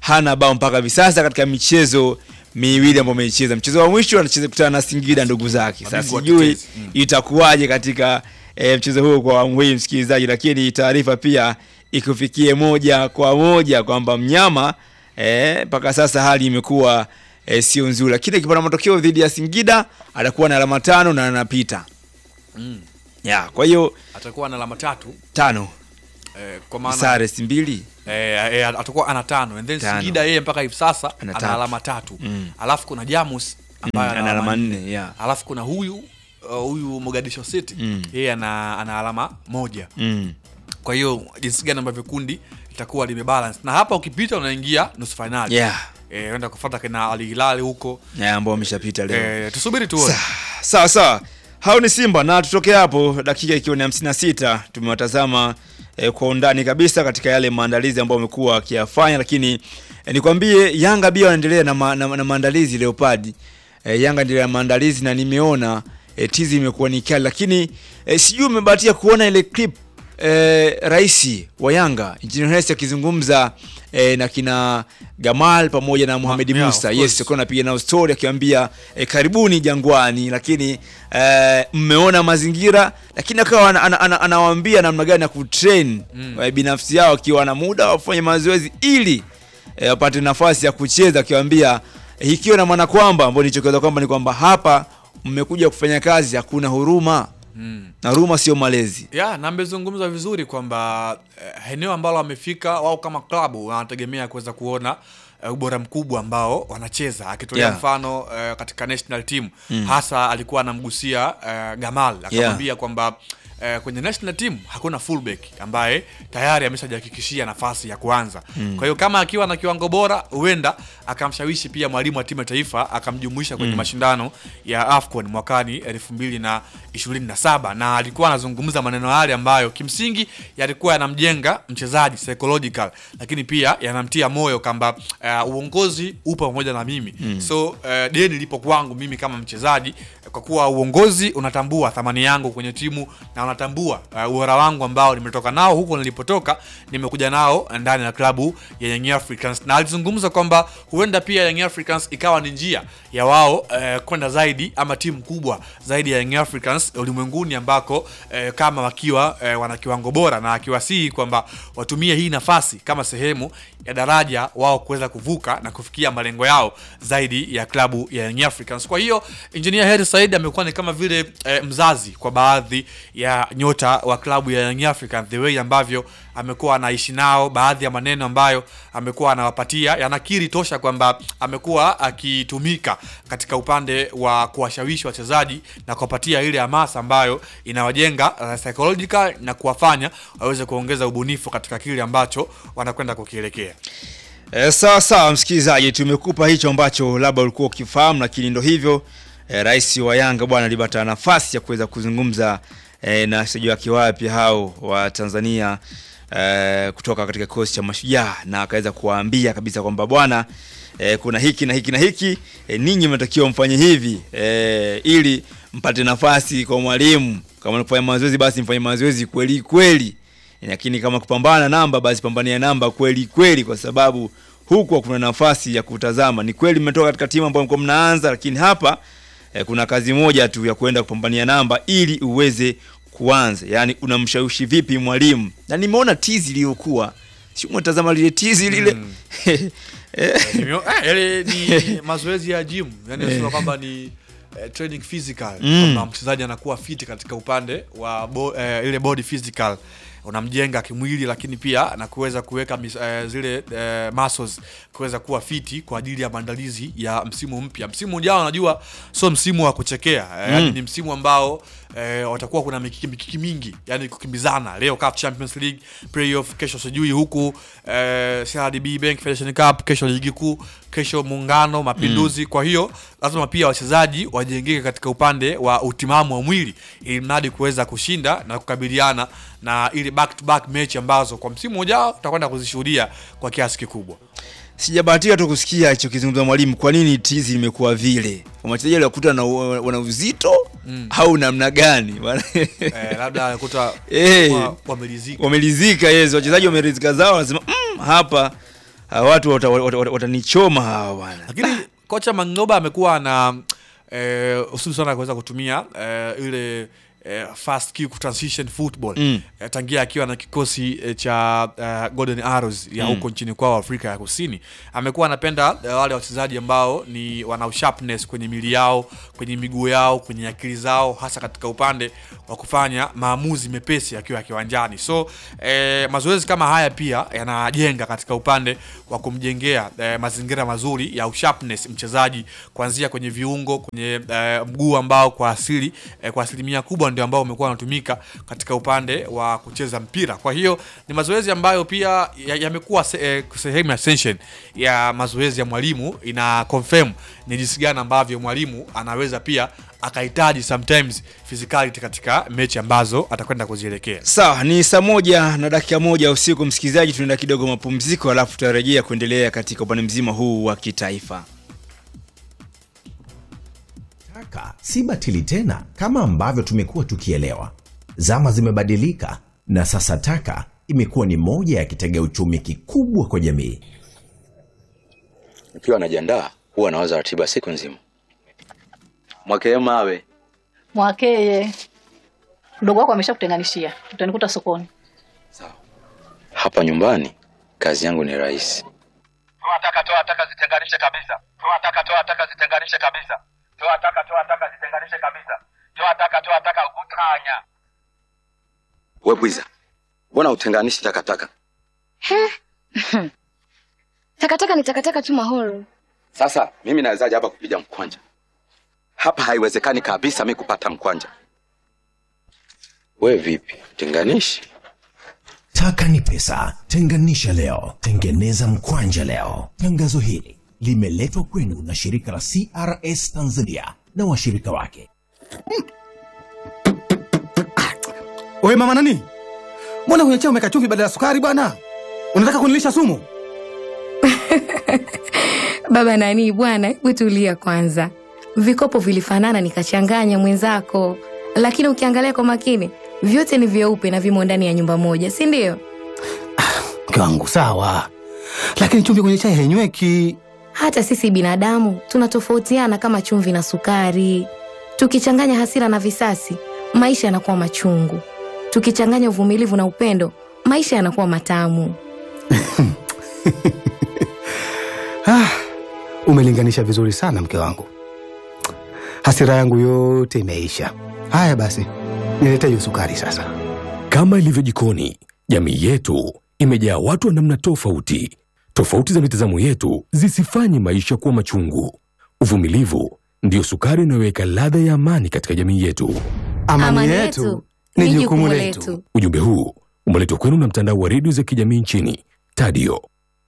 Speaker 1: hana bao mpaka hivi sasa katika michezo miwili ambayo ameicheza. Mchezo wa mwisho anacheza kutana na Singida ndugu zake. Sasa
Speaker 15: Mabingwa
Speaker 1: sijui
Speaker 15: watetezi. Mm.
Speaker 1: itakuwaje katika e, mchezo huo kwa awamu hii msikilizaji, lakini taarifa pia ikufikie moja kwa moja kwamba mnyama eh, mpaka sasa hali imekuwa e, sio nzuri, lakini akipata matokeo dhidi ya Singida atakuwa na alama tano na anapita
Speaker 15: Mm.
Speaker 1: ya, kwa hiyo
Speaker 15: atakuwa na alama tatu
Speaker 1: tano
Speaker 15: eh, kwa maana
Speaker 1: sare si mbili
Speaker 15: eh, eh, atakuwa ana tano and then
Speaker 1: Tano.
Speaker 15: Singida yeye mpaka hivi sasa
Speaker 1: Ana
Speaker 15: ana,
Speaker 1: tatu.
Speaker 15: alama tatu
Speaker 1: Mm.
Speaker 15: alafu kuna Jamus ambaye
Speaker 1: Mm,
Speaker 15: ana
Speaker 1: ana
Speaker 15: alama
Speaker 1: alama
Speaker 15: nne
Speaker 1: nne, yeah.
Speaker 15: alafu kuna huyu uh, huyu Mogadishu City
Speaker 1: Mm.
Speaker 15: yeye ana, ana alama moja
Speaker 1: mm.
Speaker 15: kwa hiyo jinsi gani ambavyo kundi litakuwa limebalance na hapa ukipita unaingia nusu fainali
Speaker 1: Yeah.
Speaker 15: eh, unaenda kufuata kina Al Hilal huko
Speaker 1: ya ambao wameshapita leo
Speaker 15: eh, tusubiri tuone
Speaker 1: sawa sawa hao ni simba na tutoke hapo dakika ikiwa ni 56 tumewatazama eh, kwa undani kabisa katika yale maandalizi ambayo wamekuwa wakiyafanya lakini eh, nikwambie yanga pia wanaendelea na, ma, na, na maandalizi leopard eh, yanga endelea na maandalizi na nimeona eh, tizi imekuwa ni kali lakini eh, sijui umebahatia kuona ile clip eh, rais wa yanga Engineer Hersi akizungumza eh, na kina Gamal pamoja na Mohamed
Speaker 15: yeah,
Speaker 1: Musa
Speaker 15: of
Speaker 1: yes
Speaker 15: course.
Speaker 1: alikuwa anapiga nao story akiwaambia eh, karibuni Jangwani, lakini eh, mmeona mazingira, lakini akawa ana- ana- ana- anawaambia namna gani ya kutrain
Speaker 15: Mm.
Speaker 1: eh, binafsi yao akiwa na muda wafanye mazoezi ili eh, wapate nafasi ya kucheza, akiwaambia eh, ikiwa na maana kwamba ambao nilichokieleza kwamba ni kwamba hapa mmekuja kufanya kazi, hakuna huruma
Speaker 15: mm.
Speaker 1: na huruma sio malezi.
Speaker 15: ya na amezungumza vizuri kwamba eh, eneo ambalo wamefika wao kama klabu wanategemea kuweza kuona eh, ubora mkubwa ambao wanacheza akitolea
Speaker 1: Yeah.
Speaker 15: mfano eh, katika national team
Speaker 1: Mm.
Speaker 15: hasa alikuwa anamgusia eh, Gamal akamwambia kwamba eh, kwenye national team hakuna fullback ambaye tayari ameshajihakikishia nafasi ya kuanza
Speaker 1: Mm.
Speaker 15: kwa hiyo kama akiwa na kiwango bora huenda akamshawishi pia mwalimu wa timu ya taifa akamjumuisha kwenye
Speaker 1: Mm.
Speaker 15: mashindano ya AFCON mwakani elfu mbili na ishirini na saba na alikuwa anazungumza maneno yale ambayo kimsingi yalikuwa yanamjenga mchezaji psychological, lakini pia yanamtia moyo kwamba uh, uongozi upo pamoja na mimi
Speaker 1: Mm.
Speaker 15: so uh, deni lipo kwangu mimi kama mchezaji kwa kuwa uongozi unatambua thamani yangu kwenye timu na unatambua uh, ubora wangu ambao nimetoka nao huko nilipotoka nimekuja nao ndani ya klabu ya Young Africans na alizungumza kwamba huenda pia Young Africans ikawa ni njia ya wao uh, kwenda zaidi ama timu kubwa zaidi ya Young Africans ulimwenguni ambako uh, kama wakiwa uh, wana kiwango bora na akiwasihi kwamba watumie hii nafasi kama sehemu ya daraja wao kuweza kuvuka na kufikia malengo yao zaidi ya klabu ya Young Africans. Kwa hiyo Engineer Hersi Said amekuwa ni kama vile eh, mzazi kwa baadhi ya nyota wa klabu ya Young Africans, the way ambavyo amekuwa anaishi nao, baadhi ya maneno ambayo amekuwa anawapatia yanakiri tosha kwamba amekuwa akitumika katika upande wa kuwashawishi wachezaji na kuwapatia ile hamasa ambayo inawajenga uh, psychological na kuwafanya waweze kuongeza ubunifu katika kile ambacho wanakwenda kukielekea.
Speaker 1: E, sawa sawa msikilizaji, tumekupa hicho ambacho labda ulikuwa ukifahamu, lakini ndo hivyo e, rais wa Yanga bwana alipata nafasi ya kuweza kuzungumza e, na wachezaji wake wapya hao wa Tanzania e, kutoka katika kikosi cha Mashujaa na akaweza kuwaambia kabisa kwamba bwana e, kuna hiki na hiki na hiki e, ninyi mnatakiwa mfanye hivi e, ili mpate nafasi kwa mwalimu. Kama ni kufanya mazoezi, basi mfanye mazoezi kweli kweli lakini kama kupambana namba basi pambania namba kweli kweli, kwa sababu huku kuna nafasi ya kutazama. Ni kweli mmetoka katika timu ambayo mko mnaanza, lakini hapa eh, kuna kazi moja tu ya kwenda kupambania namba ili uweze kuanza. Yani unamshawishi vipi mwalimu? Na nimeona tizi iliyokuwa si umetazama lile tizi lile
Speaker 15: Mm. Nimeo- eh, yale ni mazoezi ya gym yani
Speaker 1: Eh.
Speaker 15: nasema kwamba ni eh, training physical
Speaker 1: Mm.
Speaker 15: kwamba mchezaji anakuwa fit katika upande wa bo, eh, ile body physical unamjenga kimwili lakini pia na kuweza kuweka mis- eh, zile eh, muscles kuweza kuwa fiti kwa ajili ya maandalizi ya msimu mpya msimu ujao unajua sio msimu wa kuchekea eh,
Speaker 1: Mm.
Speaker 15: yani ni msimu ambao eh, watakuwa kuna mikiki mikiki mingi yani kukimbizana leo CAF Champions League playoff kesho sijui huku eh, CRDB Bank Federation Cup kesho ligi kuu kesho muungano mapinduzi kwa hiyo lazima pia wachezaji wajengeke katika upande wa utimamu wa mwili ili mradi kuweza kushinda na kukabiliana na ile back to back mechi ambazo kwa msimu ujao tutakwenda kuzishuhudia kwa kiasi kikubwa
Speaker 1: Sijabahatika tu kusikia hicho kizungumza mwalimu, kwa nini tizi limekuwa vile? Wachezaji walikuta na wana uzito
Speaker 15: Mm.
Speaker 1: au namna gani?
Speaker 15: eh, labda alikuta
Speaker 1: Eh,
Speaker 15: wa- wamelizika
Speaker 1: wamelizika yes, wachezaji wamelizika zao, wanasema mm, hapa hawa watu watanichoma wata, wata, watanichoma hawa bwana.
Speaker 15: lakini kocha Mangoba amekuwa na eh, usuli sana kuweza kutumia eh, ile eh, fast kick transition football
Speaker 1: Mm.
Speaker 15: eh, tangia akiwa na kikosi eh, cha eh, Golden Arrows ya
Speaker 1: Mm.
Speaker 15: huko nchini kwao Afrika ya Kusini. Amekuwa anapenda eh, wale wachezaji ambao ni wana sharpness kwenye mili yao, kwenye miguu yao, kwenye akili zao, hasa katika upande wa kufanya maamuzi mepesi akiwa kiwanjani. So eh, mazoezi kama haya pia yanajenga katika upande wa kumjengea eh, mazingira mazuri ya usharpness mchezaji kuanzia kwenye viungo, kwenye eh, mguu ambao kwa asili eh, kwa asilimia kubwa ndio ambao umekuwa unatumika katika upande wa kucheza mpira. Kwa hiyo ni mazoezi ambayo pia ya- yamekuwa se, eh, sehemu ya session ya mazoezi ya mwalimu, ina confirm ni jinsi gani ambavyo mwalimu anaweza pia akahitaji sometimes physicality katika mechi ambazo atakwenda kuzielekea.
Speaker 1: Sawa, ni saa moja na dakika moja usiku, msikilizaji, tunaenda kidogo mapumziko, alafu tutarejea kuendelea katika upande mzima huu wa kitaifa.
Speaker 2: Taka si batili tena kama ambavyo tumekuwa tukielewa. Zama zimebadilika na sasa taka imekuwa ni moja ya kitega uchumi kikubwa kwa jamii.
Speaker 17: Nikiwa najiandaa huwa nawaza ratiba siku nzima. Mwakee mawe
Speaker 5: Mwakeye, mdogo wako ameshakutenganishia, utanikuta sokoni.
Speaker 17: hapa nyumbani, kazi yangu ni rahisi.
Speaker 8: toa taka toa taka zitenganishe kabisa toa taka toa taka zitenganishe kabisa toa taka toa taka zitenganishe kabisa toa taka toa taka utanya
Speaker 17: We bwiza, mbona utenganishi takataka?
Speaker 18: Takataka ni takataka tu mahoro.
Speaker 17: Sasa mimi nawezaje hapa kupiga mkwanja? Hapa haiwezekani kabisa mi kupata mkwanja. We vipi, tenganishi?
Speaker 2: Taka ni pesa, tenganisha leo, tengeneza mkwanja leo. Tangazo hili limeletwa kwenu na shirika la CRS Tanzania na washirika wake.
Speaker 14: Oye mama nani, mbona kwenye chai umeweka chumvi badala ya sukari bwana? Unataka kunilisha sumu?
Speaker 19: Baba nani bwana, hebu tulia kwanza. Vikopo vilifanana nikachanganya mwenzako, lakini ukiangalia kwa makini vyote ni vyeupe na vimo ndani ya nyumba moja, si ndio?
Speaker 14: Mke wangu sawa, lakini chumvi kwenye chai hainyweki.
Speaker 19: Hata sisi binadamu tunatofautiana kama chumvi na sukari. Tukichanganya hasira na visasi, maisha yanakuwa machungu. Tukichanganya uvumilivu na upendo, maisha yanakuwa matamu.
Speaker 14: Ah, umelinganisha vizuri sana mke wangu, hasira yangu yote imeisha. Haya basi, nilete hiyo sukari sasa.
Speaker 20: Kama ilivyo jikoni, jamii yetu imejaa watu wa namna tofauti. Tofauti za mitazamo yetu zisifanye maisha kuwa machungu. Uvumilivu ndiyo sukari inayoweka ladha ya amani katika jamii yetu.
Speaker 14: Amani, yetu ni jukumu letu.
Speaker 20: Ujumbe huu umeletwa kwenu na mtandao wa redio za kijamii nchini Tadio.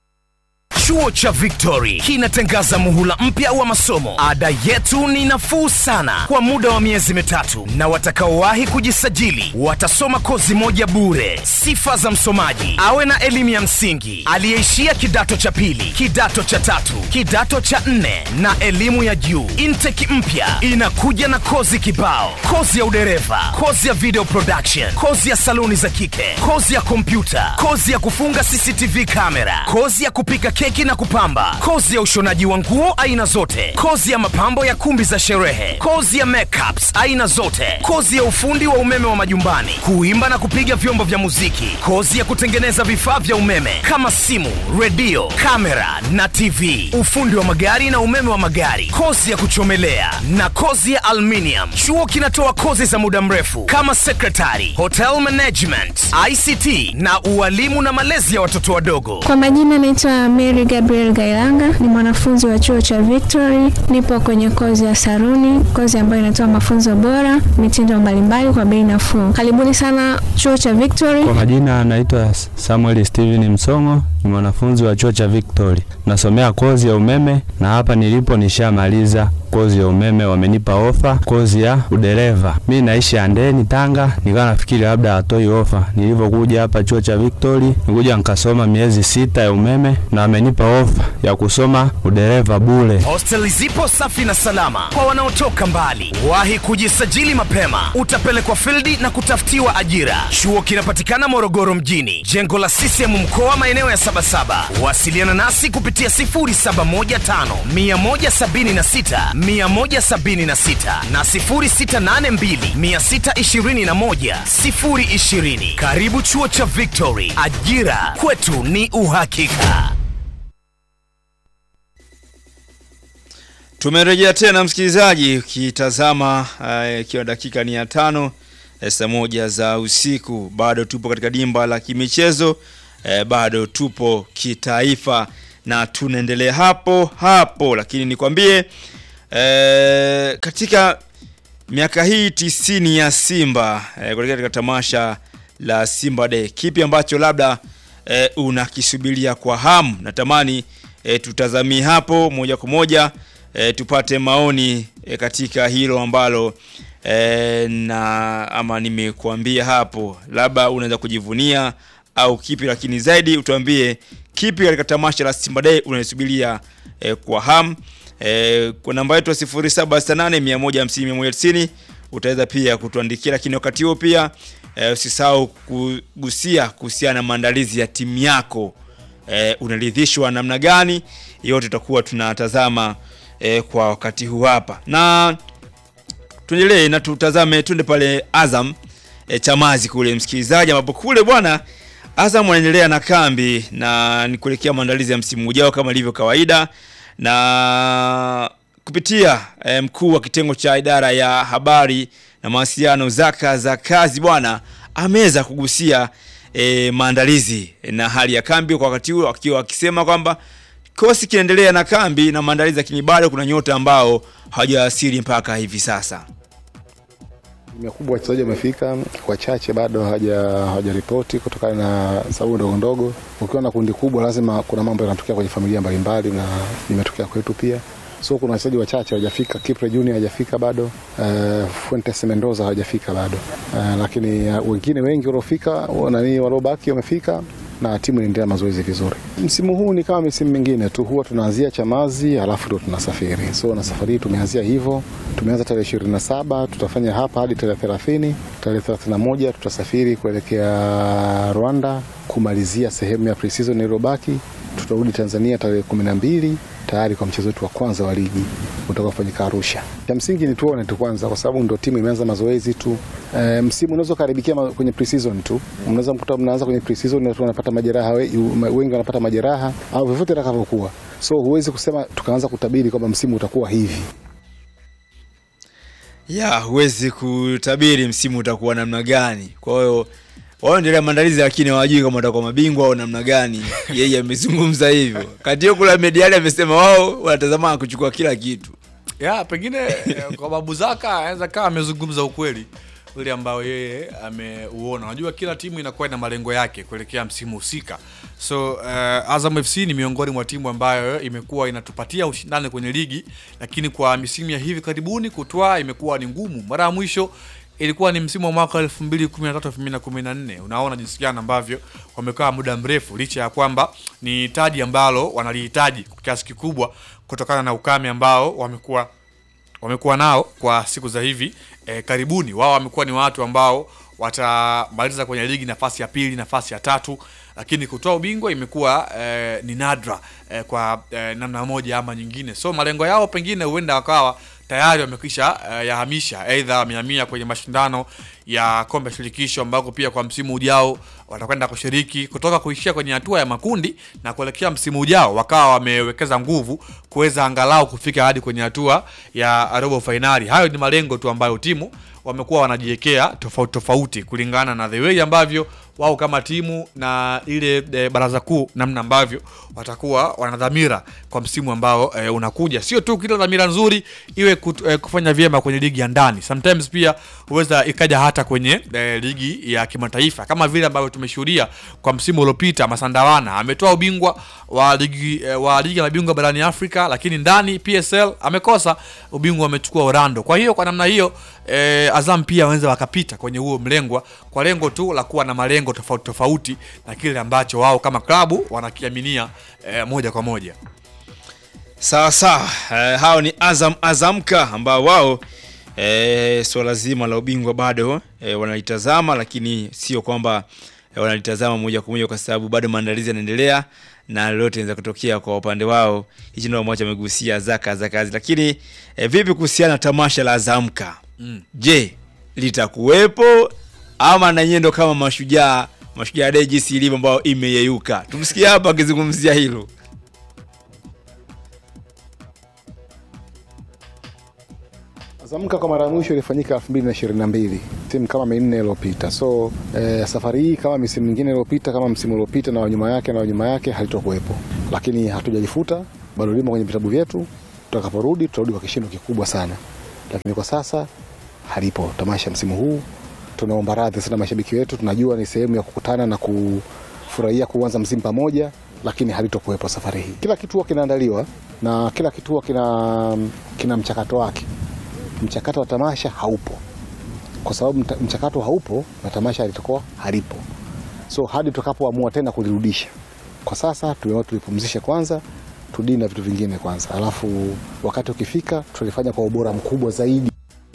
Speaker 12: Chuo cha Victory kinatangaza muhula mpya wa masomo. Ada yetu ni nafuu sana kwa muda wa miezi mitatu, na watakaowahi kujisajili watasoma kozi moja bure. Sifa za msomaji: awe na elimu ya msingi, aliyeishia kidato cha pili, kidato cha tatu, kidato cha nne na elimu ya juu. Intake mpya inakuja na kozi kibao: kozi ya udereva, kozi ya video production, kozi ya saluni za kike, kozi ya kompyuta, kozi ya kufunga CCTV kamera, kozi ya kupika keki na kupamba, kozi ya ushonaji wa nguo aina zote, kozi ya mapambo ya kumbi za sherehe, kozi ya makeups aina zote, kozi ya ufundi wa umeme wa majumbani, kuimba na kupiga vyombo vya muziki, kozi ya kutengeneza vifaa vya umeme kama simu, redio, kamera na TV, ufundi wa magari na umeme wa magari, kozi ya kuchomelea na kozi ya aluminium. Chuo kinatoa kozi za muda mrefu kama secretary, hotel management, ICT na ualimu na malezi ya watoto wadogo.
Speaker 21: Kwa majina naitwa Mary Gabriel Gailanga, ni mwanafunzi wa chuo cha Victory. Nipo kwenye kozi ya saruni, kozi ambayo inatoa mafunzo bora, mitindo mbalimbali kwa bei nafuu. Karibuni sana chuo cha Victory.
Speaker 22: Kwa majina anaitwa Samuel Steven Msongo, ni mwanafunzi wa chuo cha Victory. Nasomea kozi ya umeme na hapa nilipo nishamaliza kozi ya umeme, wamenipa ofa kozi ya udereva. Mi naishi Andeni, Tanga, nikawa nafikiri labda hatoi ofa. Nilivyokuja hapa chuo cha Victory, nikuja nikasoma miezi sita ya umeme na wamenipa ofa ya kusoma udereva bure.
Speaker 12: Hosteli zipo safi na salama kwa wanaotoka mbali. Wahi kujisajili mapema, utapelekwa fildi na kutafutiwa ajira. Chuo kinapatikana Morogoro mjini, jengo la CCM mkoa, maeneo ya Sabasaba.
Speaker 3: 777. Wasiliana nasi kupitia 0715 176 176 na 0682 621 020. Karibu chuo cha Victory, ajira kwetu ni uhakika.
Speaker 1: Tumerejea tena msikilizaji, ukitazama uh, ikiwa dakika ni ya tano eh, saa moja za usiku, bado tupo katika dimba la kimichezo eh, bado tupo kitaifa na tunaendelea hapo hapo, lakini nikwambie eh, katika miaka hii tisini ya Simba eh, kuelekea katika tamasha la Simba Day, kipi ambacho labda eh, unakisubiria kwa hamu? Natamani eh, tutazamie hapo moja kwa moja eh, tupate maoni eh, katika hilo ambalo eh, na ama nimekuambia hapo, labda unaweza kujivunia au kipi, lakini zaidi utuambie kipi katika tamasha la Simba Day unasubiria eh, kwa hamu eh, kwa namba yetu ya 0768 150 190 utaweza pia kutuandikia, lakini wakati huo pia eh, usisahau kugusia kuhusiana na maandalizi ya timu yako eh, unaridhishwa namna gani? Yote tutakuwa tunatazama eh, kwa wakati huu hapa, na tuendelee na tutazame, twende pale Azam eh, Chamazi kule msikilizaji, ambapo kule bwana Azam wanaendelea na kambi na ni kuelekea maandalizi ya msimu ujao kama ilivyo kawaida, na kupitia eh, mkuu wa kitengo cha idara ya habari na mawasiliano Zaka za kazi bwana ameweza kugusia eh, maandalizi na hali ya kambi kwa wakati huo, akiwa akisema kwamba kikosi kinaendelea na kambi na maandalizi, lakini bado kuna nyota ambao hawajawasili mpaka hivi sasa.
Speaker 4: Asilimia kubwa wachezaji wamefika, wachache bado hawaja- hawajaripoti kutokana na sababu ndogo ndogo. Ukiwa na kundi kubwa, lazima kuna mambo yanatokea kwenye familia mbalimbali, na imetokea kwetu pia. So kuna wachezaji wachache hawajafika. Kipre Junior hajafika bado, uh, Fuentes Mendoza hawajafika bado, uh, lakini uh, wengine wengi waliofika, wa- nani waliobaki wamefika na timu inaendelea mazoezi vizuri. Msimu huu ni kama misimu mingine tu, huwa tunaanzia Chamazi alafu ndo tunasafiri. So na safari hii tumeanzia hivyo, tumeanza tarehe ishirini na saba tutafanya hapa hadi tarehe thelathini. Tarehe thelathini na moja tutasafiri kuelekea Rwanda kumalizia sehemu ya pre-season iliyobaki. Tutarudi Tanzania tarehe kumi na mbili tayari kwa mchezo wetu wa kwanza wa ligi utakaofanyika Arusha. Cha msingi ni tuone tu kwanza, kwa sababu ndo timu imeanza mazoezi tu. E, msimu unaweza ukaribikia ma- kwenye pre-season tu, mnaweza mkuta mnaanza kwenye pre-season na watu wanapata majeraha, we- yu- ma- wengi wanapata majeraha au vyovyote itakavyokuwa, so huwezi kusema tukaanza kutabiri kwamba msimu utakuwa hivi.
Speaker 1: ya huwezi kutabiri msimu utakuwa namna gani. Kwa hiyo wanaendelea maandalizi, lakini hawajui kama watakuwa mabingwa au namna gani. Yeye amezungumza hivyo. Kati hiyo kula Mediali amesema wao wanatazama kuchukua kila kitu.
Speaker 15: ya pengine eh, kwa babu Zaka anaweza kaa amezungumza ukweli ule ambao yeye ameuona. Unajua kila timu inakuwa ina malengo yake kuelekea msimu husika, so uh, Azam FC ni miongoni mwa timu ambayo imekuwa inatupatia ushindani kwenye ligi, lakini kwa misimu ya hivi karibuni kutwaa imekuwa ni ngumu. Mara ya mwisho ilikuwa ni msimu wa mwaka 2013 2014. Unaona jinsi gani ambavyo wamekaa muda mrefu, licha ya kwamba ni taji ambalo wanalihitaji kwa kiasi kikubwa kutokana na ukame ambao wamekuwa wamekuwa nao kwa siku za hivi eh, karibuni. Wao wamekuwa ni watu ambao watamaliza kwenye ligi nafasi ya pili, nafasi ya tatu, lakini kutoa ubingwa imekuwa eh, ni nadra eh, kwa eh, namna moja ama nyingine. So malengo yao pengine huenda wakawa tayari wamekwisha eh, yahamisha, aidha wamehamia kwenye mashindano ya kombe la shirikisho ambako pia kwa msimu ujao watakwenda kushiriki kutoka kuishia kwenye hatua ya makundi na kuelekea msimu ujao wakawa wamewekeza nguvu kuweza angalau kufika hadi kwenye hatua ya robo fainali. Hayo ni malengo tu ambayo timu wamekuwa wanajiwekea tofauti tofauti kulingana na the way ambavyo wao kama timu na ile e, baraza kuu namna ambavyo watakuwa wana dhamira kwa msimu ambao e, unakuja. Sio tu kila dhamira nzuri iwe kut, e, kufanya vyema kwenye ligi ya ndani, sometimes pia huweza ikaja hata kwenye e, ligi ya kimataifa kama vile ambavyo tumeshuhudia kwa msimu uliopita. Masandawana ametoa ubingwa wa ligi e, wa ligi ya mabingwa barani Afrika, lakini ndani PSL amekosa ubingwa, amechukua Orlando. Kwa hiyo kwa namna hiyo e, Azam pia wanaweza wakapita kwenye huo mlengwa kwa lengo tu la kuwa na malengo tofauti tofauti na kile ambacho wao kama klabu wanakiaminia e, moja kwa moja.
Speaker 1: Sawa sawa, eh, hao ni Azam Azamka ambao wao eh, swala zima la ubingwa bado eh, wanalitazama, lakini sio kwamba eh, wanalitazama moja kwa moja kwa sababu bado maandalizi yanaendelea na lolote linaweza kutokea kwa upande wao. Hichi ndio ambacho amegusia zaka za kazi. Lakini eh, vipi kuhusiana na tamasha la Zamka?
Speaker 15: Mm.
Speaker 1: Je, litakuwepo ama na nyendo kama mashujaa mashujaa day jinsi ilivyo ambayo imeyeyuka? Tumsikie hapa akizungumzia hilo.
Speaker 4: Zamka kwa mara ya mwisho ilifanyika 2022 timu kama minne iliyopita. So eh, safari hii kama misimu mingine iliyopita, kama msimu uliopita na wanyuma yake na wanyuma yake halitokuwepo, lakini hatujajifuta, bado limo kwenye vitabu vyetu. Tutakaporudi tutarudi kwa kishindo kikubwa sana, lakini kwa sasa halipo tamasha msimu huu. Tunaomba radhi sana mashabiki wetu, tunajua ni sehemu ya kukutana na kufurahia kuanza msimu pamoja, lakini halitokuwepo safari hii. Kila kituo kinaandaliwa na kila kituo kina, kina mchakato wake mchakato wa tamasha haupo kwa sababu mta- mchakato haupo na tamasha litakuwa halipo so hadi tutakapoamua tena kulirudisha kwa sasa tumeona tulipumzishe kwanza tudii na vitu vingine kwanza alafu wakati ukifika tulifanya kwa ubora mkubwa zaidi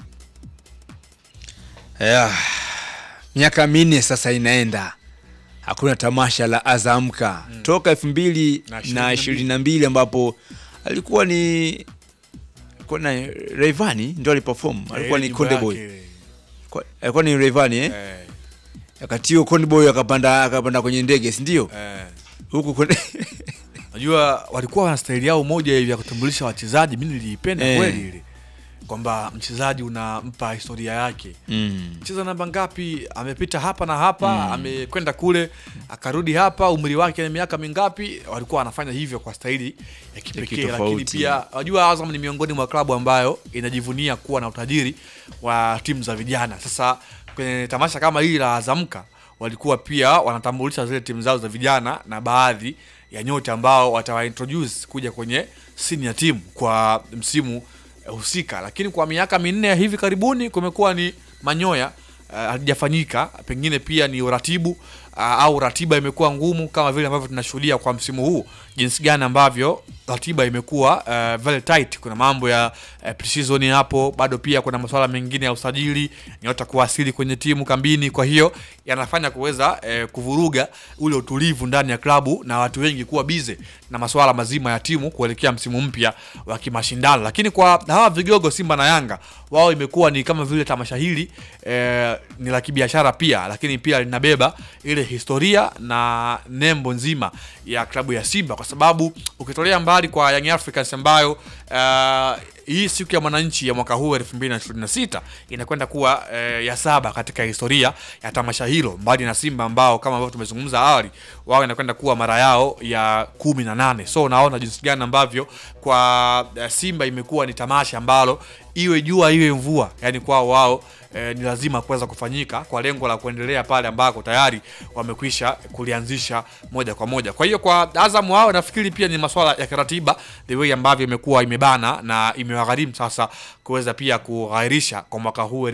Speaker 1: Yeah. Miaka minne sasa inaenda hakuna tamasha la Azamka mm. toka elfu mbili na ishirini na mbili ambapo alikuwa ni alikuwa na Rayvanny ndio aliperform, alikuwa ni
Speaker 15: nyimbo
Speaker 1: Konde
Speaker 15: yake
Speaker 1: Boy,
Speaker 15: ile.
Speaker 1: Kwa- alikuwa ni Rayvanny eh? Wakati huo Konde Boy akapanda akapanda kwenye ndege, si ndio?
Speaker 15: Eh.
Speaker 1: Huku Konde
Speaker 15: Najua walikuwa wana staili yao moja hivi ya kutambulisha wachezaji, mimi niliipenda
Speaker 1: Eh.
Speaker 15: kweli ile, kwamba mchezaji unampa historia yake
Speaker 1: Mm.
Speaker 15: cheza namba ngapi, amepita hapa na hapa
Speaker 1: Mm.
Speaker 15: amekwenda kule akarudi hapa, umri wake ni miaka mingapi. Walikuwa wanafanya hivyo kwa staili ya kipekee,
Speaker 1: kitofauti.
Speaker 15: lakini pia wajua, Azam ni miongoni mwa klabu ambayo inajivunia kuwa na utajiri wa timu za vijana. Sasa kwenye tamasha kama hili la Azamka walikuwa pia wanatambulisha zile timu zao za vijana na baadhi ya nyota ambao watawaintroduce kuja kwenye senior team kwa msimu eh, husika, lakini kwa miaka minne ya hivi karibuni kumekuwa ni manyoya uh, halijafanyika. Pengine pia ni uratibu uh, au ratiba imekuwa ngumu, kama vile ambavyo tunashuhudia kwa msimu huu, jinsi gani ambavyo ratiba imekuwa uh, very tight. Kuna mambo ya uh, pre-season hapo, bado pia kuna masuala mengine ya usajili, nyota kuwasili kwenye timu kambini. Kwa hiyo yanafanya kuweza eh, kuvuruga ule utulivu ndani ya klabu na watu wengi kuwa bize na masuala mazima ya timu kuelekea msimu mpya wa kimashindano. Lakini kwa hawa vigogo Simba na Yanga, wao imekuwa ni kama vile tamasha hili eh, ni la kibiashara pia, lakini pia linabeba ile historia na nembo nzima ya klabu ya Simba, kwa sababu ukitolea mbali kwa Young Africans ambayo eh, hii siku ya mwananchi ya mwaka huu 2026 inakwenda kuwa eh, ya saba katika historia ya tamasha hilo, mbali na Simba ambao kama ambavyo tumezungumza awali, wao inakwenda kuwa mara yao ya kumi na nane. So unaona jinsi gani ambavyo kwa eh, Simba imekuwa ni tamasha ambalo iwe jua iwe mvua, yani kwao wao eh, ni lazima kuweza kufanyika kwa lengo la kuendelea pale ambako tayari wamekwisha kulianzisha moja kwa moja. Kwa hiyo kwa Azam wao nafikiri pia ni masuala ya kiratiba, the way ambavyo imekuwa imebana na imewagharimu sasa kuweza pia kughairisha kwa mwaka huu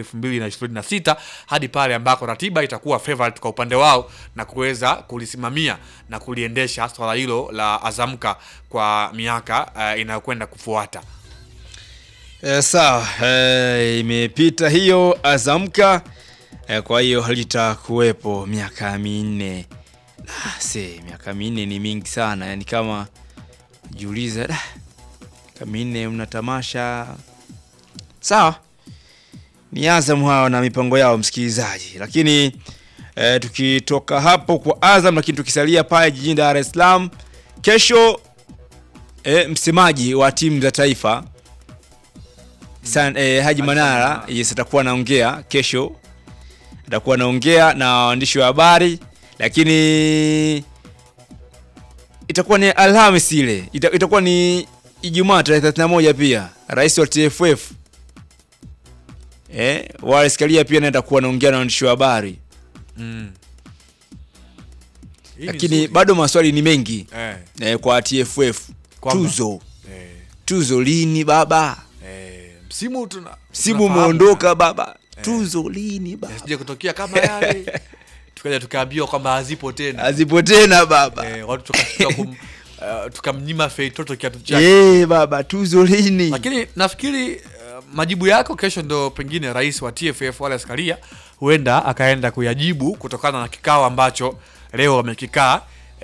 Speaker 15: 2026 hadi pale ambako ratiba itakuwa favorite kwa upande wao na kuweza kulisimamia na kuliendesha swala hilo la Azamka kwa miaka uh, inayokwenda kufuata.
Speaker 1: Eh, sawa eh, imepita hiyo Azamka eh, kwa hiyo halitakuwepo miaka minne. Ah, se miaka minne ni mingi sana, yani kama jiuliza, "Da, miaka minne mna tamasha sawa. Ni Azam hao na mipango yao, msikilizaji. Lakini eh, tukitoka hapo kwa Azam, lakini tukisalia pale jijini Dar es Salaam, kesho eh, msemaji wa timu za taifa San, eh, Haji Manara yes, atakuwa anaongea kesho, atakuwa anaongea na waandishi wa habari, lakini itakuwa ni Alhamisi ile ita, itakuwa ni Ijumaa tarehe 31 pia rais wa TFF eh, Wallace Karia pia naenda kuwa anaongea na waandishi wa habari
Speaker 15: Mm. Hii ni
Speaker 1: lakini
Speaker 15: nzuri.
Speaker 1: bado maswali ni mengi
Speaker 15: Eh.
Speaker 1: eh, kwa TFF
Speaker 15: Kwamba-
Speaker 1: tuzo
Speaker 15: Eh.
Speaker 1: tuzo lini baba
Speaker 15: Eh, msimu tuna
Speaker 1: simu
Speaker 15: tunafahamu.
Speaker 1: umeondoka baba tuzo lini baba
Speaker 15: Yasije kutokea kama yale tukaja tukaambiwa kwamba hazipo tena
Speaker 1: hazipo tena baba
Speaker 15: eh, watu tukafika kum, uh, tukamnyima Feitoto kiatu chake
Speaker 1: Eh, baba tuzo lini
Speaker 15: lakini nafikiri uh, majibu yako kesho ndo pengine rais wa TFF Wallace Karia huenda akaenda kuyajibu kutokana na kikao ambacho leo wamekikaa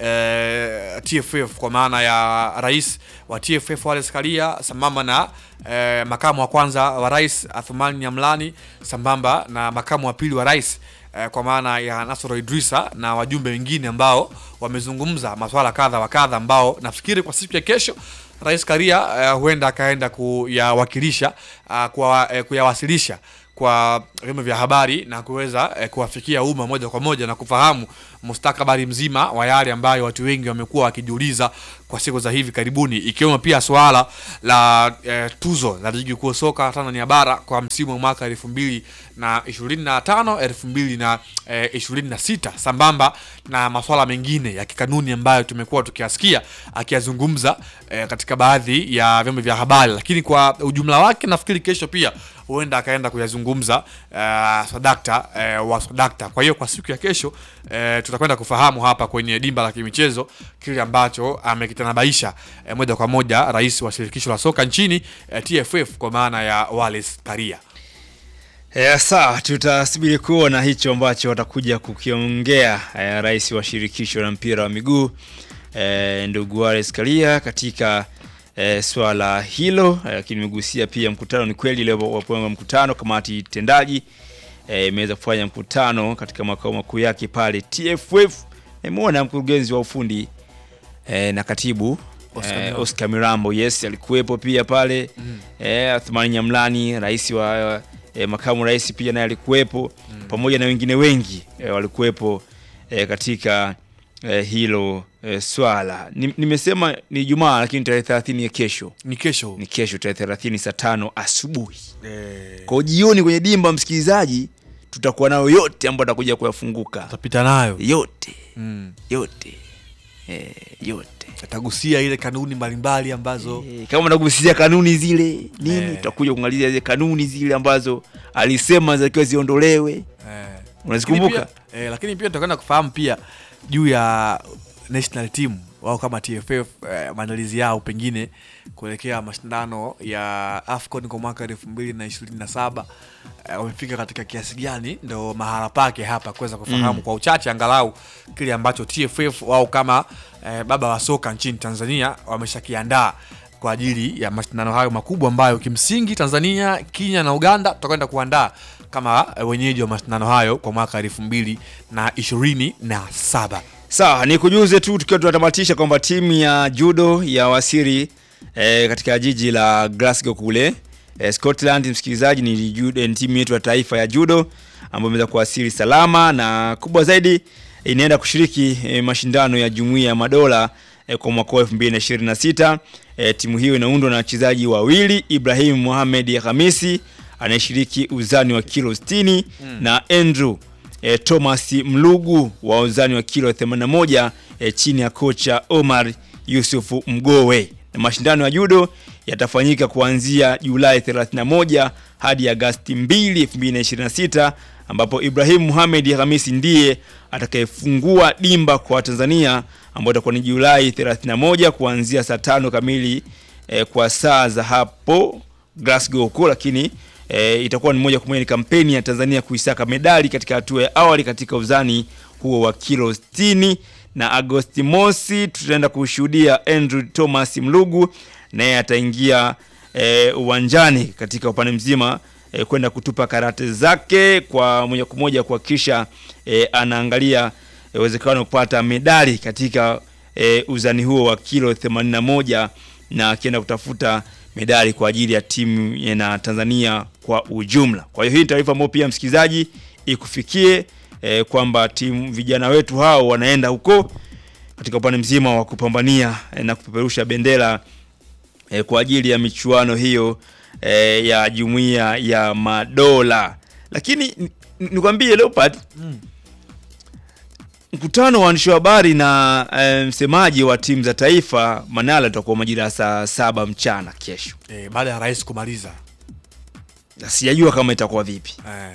Speaker 15: eh, TFF kwa maana ya rais wa TFF Wallace Karia sambamba na eh, makamu wa kwanza wa rais Athumani Nyamlani sambamba na makamu wa pili wa rais eh, kwa maana ya Nasoro Idrisa na wajumbe wengine ambao wamezungumza maswala kadha wa kadha ambao nafikiri kwa siku ya kesho Rais Karia uh, huenda akaenda kuyawakilisha uh, kwa, uh, kuyawasilisha kwa vyombo vya habari na kuweza uh, kuwafikia umma moja kwa moja na kufahamu mustakabali mzima wa yale ambayo watu wengi wamekuwa wakijiuliza kwa siku za hivi karibuni, ikiwemo pia swala la uh, tuzo la ligi kuu soka Tanzania bara kwa msimu wa mwaka elfu mbili na ishirini na tano elfu mbili na ishirini na sita sambamba na maswala mengine ya kikanuni ambayo tumekuwa tukiyasikia akiyazungumza eh, katika baadhi ya vyombo vya habari, lakini kwa ujumla wake nafikiri kesho pia huenda akaenda kuyazungumza uh, Swadakta uh, wa Swadakta. Kwa hiyo kwa siku ya kesho uh, tutakwenda kufahamu hapa kwenye dimba la kimichezo kile ambacho amekitanabaisha uh, moja kwa moja rais wa shirikisho la soka nchini uh, TFF kwa maana ya Wallace Karia.
Speaker 1: Eh, sawa, tutasubiri kuona hicho ambacho watakuja kukiongea eh, rais wa shirikisho la mpira wa miguu eh, ndugu Wallace Karia katika eh, swala hilo, lakini eh, imegusia pia mkutano. Ni kweli leo wapanga mkutano, kamati tendaji imeweza eh, kufanya mkutano katika makao makuu yake pale TFF. Nimeona mkurugenzi wa ufundi eh, na katibu
Speaker 15: Oscar
Speaker 1: eh,
Speaker 15: Mirambo.
Speaker 1: Oscar Mirambo yes, alikuwepo pia pale
Speaker 15: Mm.
Speaker 1: eh, Athmani Nyamlani rais wa eh, makamu rais pia naye alikuwepo pamoja na wengine wengi eh, walikuwepo eh, katika eh, hilo eh, swala. Ni- Nimesema ni Ijumaa lakini tarehe 30 ya kesho.
Speaker 15: Ni kesho.
Speaker 1: Ni kesho tarehe 30 saa tano asubuhi.
Speaker 15: Eh,
Speaker 1: Kwa jioni kwenye dimba msikilizaji tutakuwa nayo yote ambayo atakuja kuyafunguka.
Speaker 15: Tutapita nayo.
Speaker 1: Yote.
Speaker 15: Mm.
Speaker 1: Yote. Eh, yote.
Speaker 15: Atagusia ile kanuni mbalimbali ambazo
Speaker 1: kama unagusia kanuni zile nini
Speaker 15: Eh.
Speaker 1: tutakuja kuangalia zile kanuni zile ambazo alisema zitakiwa ziondolewe
Speaker 15: Eh.
Speaker 1: unazikumbuka
Speaker 15: Lakini pia, eh, lakini pia tutakwenda kufahamu pia juu ya national team wao kama TFF eh, maandalizi yao pengine kuelekea mashindano ya AFCON kwa mwaka elfu mbili na ishirini na saba eh, wamefika katika kiasi gani, ndo mahala pake hapa kuweza kufahamu
Speaker 1: Mm.
Speaker 15: kwa uchache angalau kile ambacho TFF wao kama eh, baba wa soka nchini Tanzania wameshakiandaa kwa ajili ya mashindano hayo makubwa ambayo kimsingi Tanzania, Kenya na Uganda tutakwenda kuandaa kama eh, wenyeji wa mashindano hayo kwa mwaka elfu mbili na ishirini na saba.
Speaker 1: sawa ni kujuze tu tukiwa tunatamatisha kwamba timu ya judo ya wasiri eh, katika jiji la Glasgow kule eh, Scotland msikilizaji ni, judo, ni timu yetu ya taifa ya judo ambayo imeweza kuwasili salama na kubwa zaidi inaenda kushiriki eh, mashindano ya jumuiya ya madola eh, kwa mwaka wa 2026 eh, timu hiyo inaundwa na wachezaji wawili Ibrahim Mohamed Hamisi anayeshiriki uzani wa kilo 60
Speaker 15: Mm.
Speaker 1: na Andrew e, Thomas Mlugu wa uzani wa kilo 81 e, chini ya kocha Omar Yusuf Mgowe. Na mashindano ya judo yatafanyika kuanzia Julai 31 hadi Agasti 2, 2026 ambapo Ibrahim Mohamed Hamisi ndiye atakayefungua dimba kwa Tanzania ambayo itakuwa ni Julai 31 kuanzia saa tano kamili e, kwa saa za hapo Glasgow huko, lakini e, itakuwa ni moja kwa moja ni kampeni ya Tanzania kuisaka medali katika hatua ya awali katika uzani huo wa kilo 60 na Agosti mosi tutaenda kushuhudia Andrew Thomas Mlugu naye ataingia e, uwanjani katika upande mzima e, kwenda kutupa karate zake kwa moja kwa moja kuhakikisha e, anaangalia e, uwezekano wa kupata medali katika e, uzani huo wa kilo 81 na akienda kutafuta medali kwa ajili ya timu ya na Tanzania kwa ujumla. Kwa hiyo hii ni taarifa ambayo pia msikilizaji ikufikie e, kwamba timu vijana wetu hao wanaenda huko katika upande mzima wa kupambania e, na kupeperusha bendera e, kwa ajili ya michuano hiyo e, ya jumuiya ya madola. Lakini ni- ni- nikwambie Leopard
Speaker 15: Mm.
Speaker 1: mkutano wa waandishi wa habari na e, msemaji wa timu za taifa Manala utakuwa majira ya saa saba mchana kesho.
Speaker 15: Eh, baada ya rais kumaliza
Speaker 1: Na sijajua kama itakuwa vipi
Speaker 15: eh.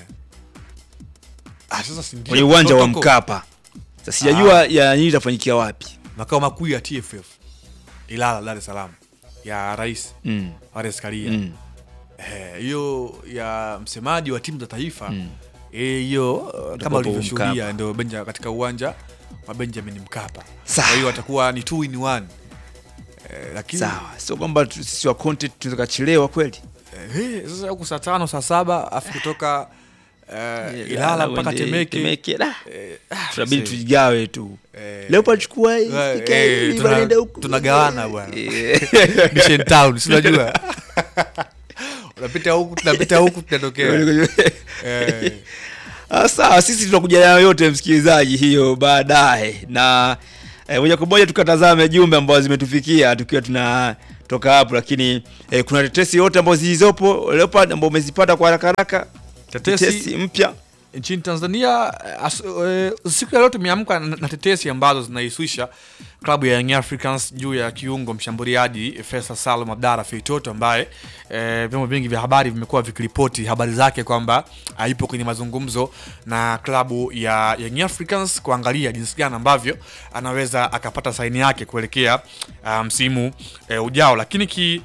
Speaker 15: Ah, sasa si ndio
Speaker 1: kwenye uwanja wa
Speaker 15: protocol.
Speaker 1: Mkapa. Sasa sijajua
Speaker 15: Ah.
Speaker 1: ya nini itafanyikia wapi.
Speaker 15: makao makuu ya TFF Ilala, Dar es Salaam ya rais
Speaker 1: Mm.
Speaker 15: Wallace Karia
Speaker 1: Mm.
Speaker 15: Eh, hiyo ya msemaji wa timu za taifa eh, hiyo uh, kama
Speaker 1: Itakuwa
Speaker 15: ulivyoshuhudia
Speaker 1: Mkapa.
Speaker 15: ndio benja katika uwanja wa Benjamin Mkapa.
Speaker 1: Sawa.
Speaker 15: Kwa hiyo watakuwa ni two in one. Eh, lakini
Speaker 1: Sawa, sio kwamba tu- sisi wa content tukachelewa kweli.
Speaker 15: eh, sasa huku saa tano saa saba afu kutoka eh, Ilala mpaka
Speaker 1: uende
Speaker 15: Temeke.
Speaker 1: Temeke, da.
Speaker 15: Eh,
Speaker 1: Tunabidi
Speaker 15: see.
Speaker 1: tujigawe tu.
Speaker 15: Eh,
Speaker 1: Leo pachukua hii,
Speaker 15: eh,
Speaker 1: fika
Speaker 15: eh,
Speaker 1: hii,
Speaker 15: tuna-
Speaker 1: wanaenda huku.
Speaker 15: tunagawana bwana.
Speaker 1: Eh.
Speaker 15: Mission Town, si unajua? Unapita huku, tunapita huku, tunatokea. Eh.
Speaker 1: Ah, Sawa, sisi tunakuja nayo yote msikilizaji, hiyo baadaye na eh, moja kwa moja tukatazame jumbe ambazo zimetufikia tukiwa tunatoka hapo, lakini eh, kuna tetesi yote ambazo zilizopo Leopard ambao umezipata kwa haraka haraka,
Speaker 15: Tetesi-
Speaker 1: mpya
Speaker 15: nchini Tanzania eh, as, eh, siku ya leo tumeamka na, na tetesi ambazo zinaihusisha klabu ya Young Africans juu ya kiungo mshambuliaji Faisal Salum Abdara Feitoto ambaye eh, vyombo vingi vya habari vimekuwa vikiripoti habari zake kwamba haipo kwenye mazungumzo na klabu ya Young Africans kuangalia jinsi gani ambavyo anaweza akapata saini yake kuelekea ah, msimu eh, ujao, lakini ki,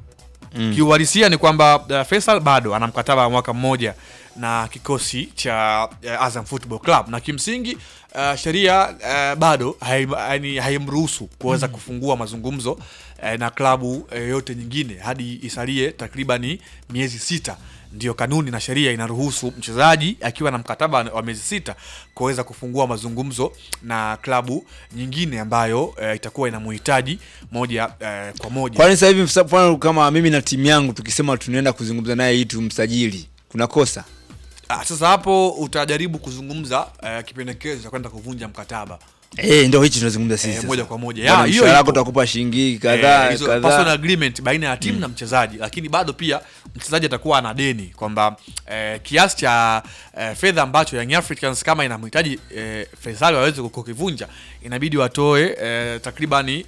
Speaker 1: Mm.
Speaker 15: kiuhalisia ni kwamba uh, Faisal bado ana mkataba wa mwaka mmoja na kikosi cha uh, Azam Football Club na kimsingi uh, sheria uh, bado haim- yaani haimruhusu kuweza
Speaker 1: Mm.
Speaker 15: kufungua mazungumzo uh, na klabu uh, yote nyingine hadi isalie takribani miezi sita ndio kanuni na sheria inaruhusu mchezaji akiwa na mkataba wa miezi sita kuweza kufungua mazungumzo na klabu nyingine ambayo uh, itakuwa inamuhitaji moja uh, kwa moja
Speaker 1: Kwani sasa hivi msa- mfano kama mimi na timu yangu tukisema tunaenda kuzungumza naye ili tumsajili, kuna kosa?
Speaker 15: Ah, sasa hapo utajaribu kuzungumza uh, kipendekezo cha kwenda kuvunja mkataba
Speaker 1: Eh, ndio hichi tunazungumza sisi.
Speaker 15: Eh,
Speaker 1: sasa.
Speaker 15: moja kwa moja.
Speaker 1: Bwana,
Speaker 15: Ya, hiyo
Speaker 1: mshahara wako
Speaker 15: ipo.
Speaker 1: utakupa shilingi kadhaa
Speaker 15: Eh, hizo personal
Speaker 1: kadhaa.
Speaker 15: agreement baina ya timu na mchezaji, lakini bado pia mchezaji atakuwa ana deni kwamba eh, kiasi cha eh, fedha ambacho Young Africans kama inamhitaji eh, Faisal waweze kukivunja inabidi watoe eh, takribani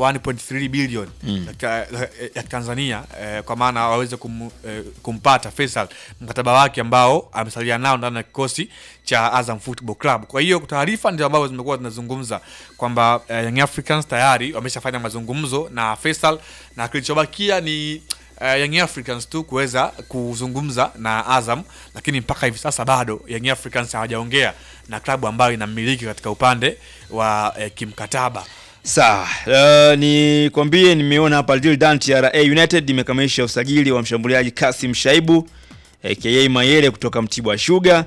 Speaker 15: 1.3 bilioni
Speaker 1: Mm.
Speaker 15: ya, ya Tanzania eh, kwa maana waweze kum, eh, kumpata Faisal mkataba wake ambao amesalia nao ndani ya kikosi cha Azam Football Club. Kwa hiyo taarifa ndio ambazo zimekuwa zinazungumza kwamba eh, Young Africans tayari wameshafanya mazungumzo na Faisal na kilichobakia ni uh, Young Africans tu kuweza kuzungumza na Azam, lakini mpaka hivi sasa bado Young Africans hawajaongea na klabu ambayo inamiliki katika upande wa eh, kimkataba.
Speaker 1: Sawa, uh, ni kwambie nimeona hapa Lil Dan TRA United imekamilisha usajili wa mshambuliaji Kasim Shaibu aka Mayele kutoka Mtibwa Sugar.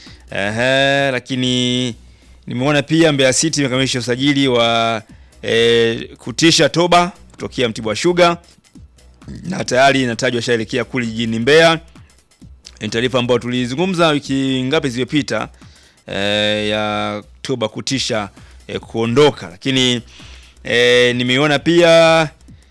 Speaker 1: Ehe, lakini nimeona pia Mbeya City imekamilisha usajili wa eh, Kutisha Toba kutokea Mtibwa Sugar na tayari inatajwa shaelekea kule jijini Mbeya. Ni taarifa ambayo tulizungumza wiki ngapi zilizopita eh, ya Toba Kutisha eh, kuondoka, lakini eh, nimeona pia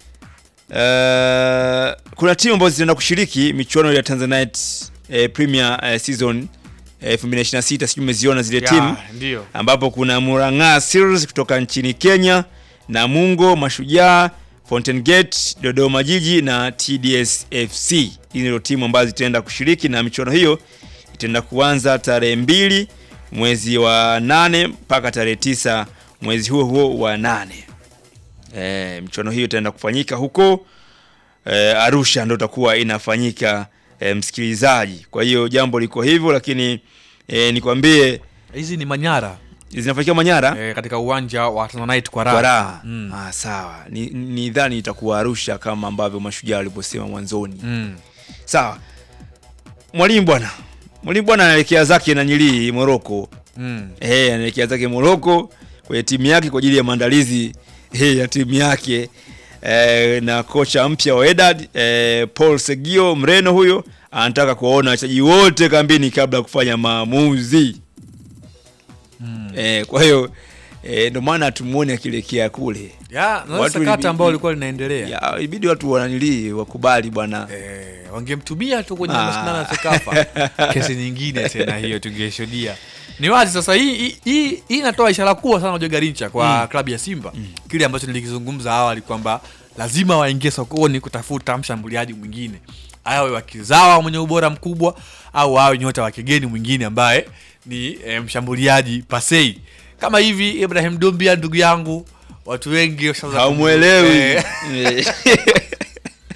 Speaker 1: eh, kuna timu ambazo zinaenda kushiriki michuano ya Tanzanite eh, Premier eh, season eh, 2026 sijui umeziona zile
Speaker 15: Ya,
Speaker 1: timu
Speaker 15: ndio.
Speaker 1: ambapo kuna Murang'a Seals kutoka nchini Kenya, Namungo, Mashujaa, Fountain Gate, Dodoma Jiji na TDS FC. Hizi ndio timu ambazo zitaenda kushiriki na michuano hiyo itaenda kuanza tarehe mbili mwezi wa nane mpaka tarehe tisa mwezi huo huo wa nane. E, michuano hiyo itaenda kufanyika huko e, Arusha ndio itakuwa inafanyika e, msikilizaji. Kwa hiyo jambo liko hivyo, lakini e, nikwambie
Speaker 15: Hizi ni Manyara
Speaker 1: zinafanyika Manyara
Speaker 15: eh, katika uwanja wa Tanzanite kwa raha.
Speaker 1: kwa raha.
Speaker 15: Mm.
Speaker 1: Ah, sawa. Ni, ni dhani itakuwa Arusha kama ambavyo mashujaa waliposema mwanzoni.
Speaker 15: Mm.
Speaker 1: Sawa. Mwalimu bwana. Mwalimu bwana anaelekea zake na nyili Moroko.
Speaker 15: Mm.
Speaker 1: Eh, anaelekea zake Moroko kwenye timu yake kwa ajili ya maandalizi eh, ya timu yake. Eh, na kocha mpya wa Wydad eh, Paul Segio Mreno huyo anataka kuwaona wachezaji wote kambini kabla ya kufanya maamuzi.
Speaker 15: Mm.
Speaker 1: Eh, kwa hiyo eh, ndio maana tumuone akielekea kule.
Speaker 15: Ya, na
Speaker 1: Watu
Speaker 15: sakata
Speaker 1: ilibi-
Speaker 15: ambalo lilikuwa linaendelea.
Speaker 1: Ya, ibidi watu wananili wakubali bwana.
Speaker 15: Eh, wangemtumia tu kwenye
Speaker 1: Ah.
Speaker 15: mashindano ya Sekafa. Kesi nyingine tena hiyo tungeshuhudia. Ni wazi sasa hii hii- hii hii inatoa ishara kubwa sana Joe Garincha kwa
Speaker 1: Mm.
Speaker 15: klabu ya Simba. Kile ambacho nilikizungumza awali kwamba lazima waingie sokoni kutafuta mshambuliaji mwingine. Awe wa kizawa mwenye ubora mkubwa au awe nyota wa kigeni mwingine ambaye ni eh, mshambuliaji pasei. Kama hivi Ibrahim Dumbia ndugu yangu watu wengi washaanza
Speaker 1: Haumwelewi.
Speaker 15: Eh,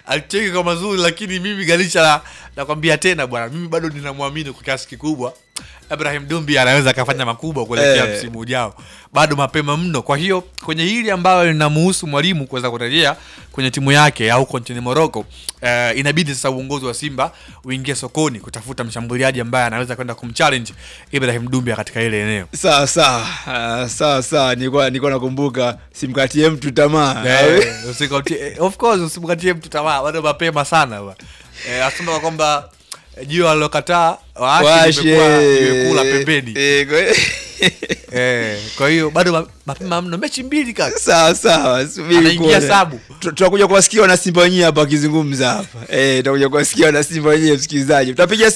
Speaker 15: alicheki kwa mazuri lakini mimi Ganisha na, nakwambia tena bwana mimi bado ninamwamini kwa kiasi kikubwa Ibrahim Dumbi anaweza akafanya makubwa kuelekea
Speaker 1: Eh.
Speaker 15: msimu ujao bado mapema mno kwa hiyo kwenye hili ambalo linamuhusu mwalimu kuweza kurejea kwenye timu yake au huko nchini Morocco eh, inabidi sasa uongozi wa Simba uingie sokoni kutafuta mshambuliaji ambaye anaweza kwenda kumchallenge Ibrahim Dumbi katika ile eneo
Speaker 1: sawa sawa Ah, sawa sawa nilikuwa nilikuwa nakumbuka simkatie mtu tamaa
Speaker 15: Eh, usikatie- eh, of course usimkatie mtu tamaa bado mapema sana ba. Eh, asema kwamba eh, jio alilokataa waache
Speaker 1: Washe.
Speaker 15: limekuwa limekula pembeni
Speaker 1: Eh, kwa-
Speaker 15: eh, kwa hiyo bado ma- mapema mno mechi mbili kaka
Speaker 1: sawa sawa subiri
Speaker 15: anaingia
Speaker 1: kuone.
Speaker 15: sabu
Speaker 1: Tu- tutakuja kuwasikia wana Simba wenyewe hapa wakizungumza hapa eh tutakuja kuwasikia wana Simba wenyewe msikilizaji tutapiga simu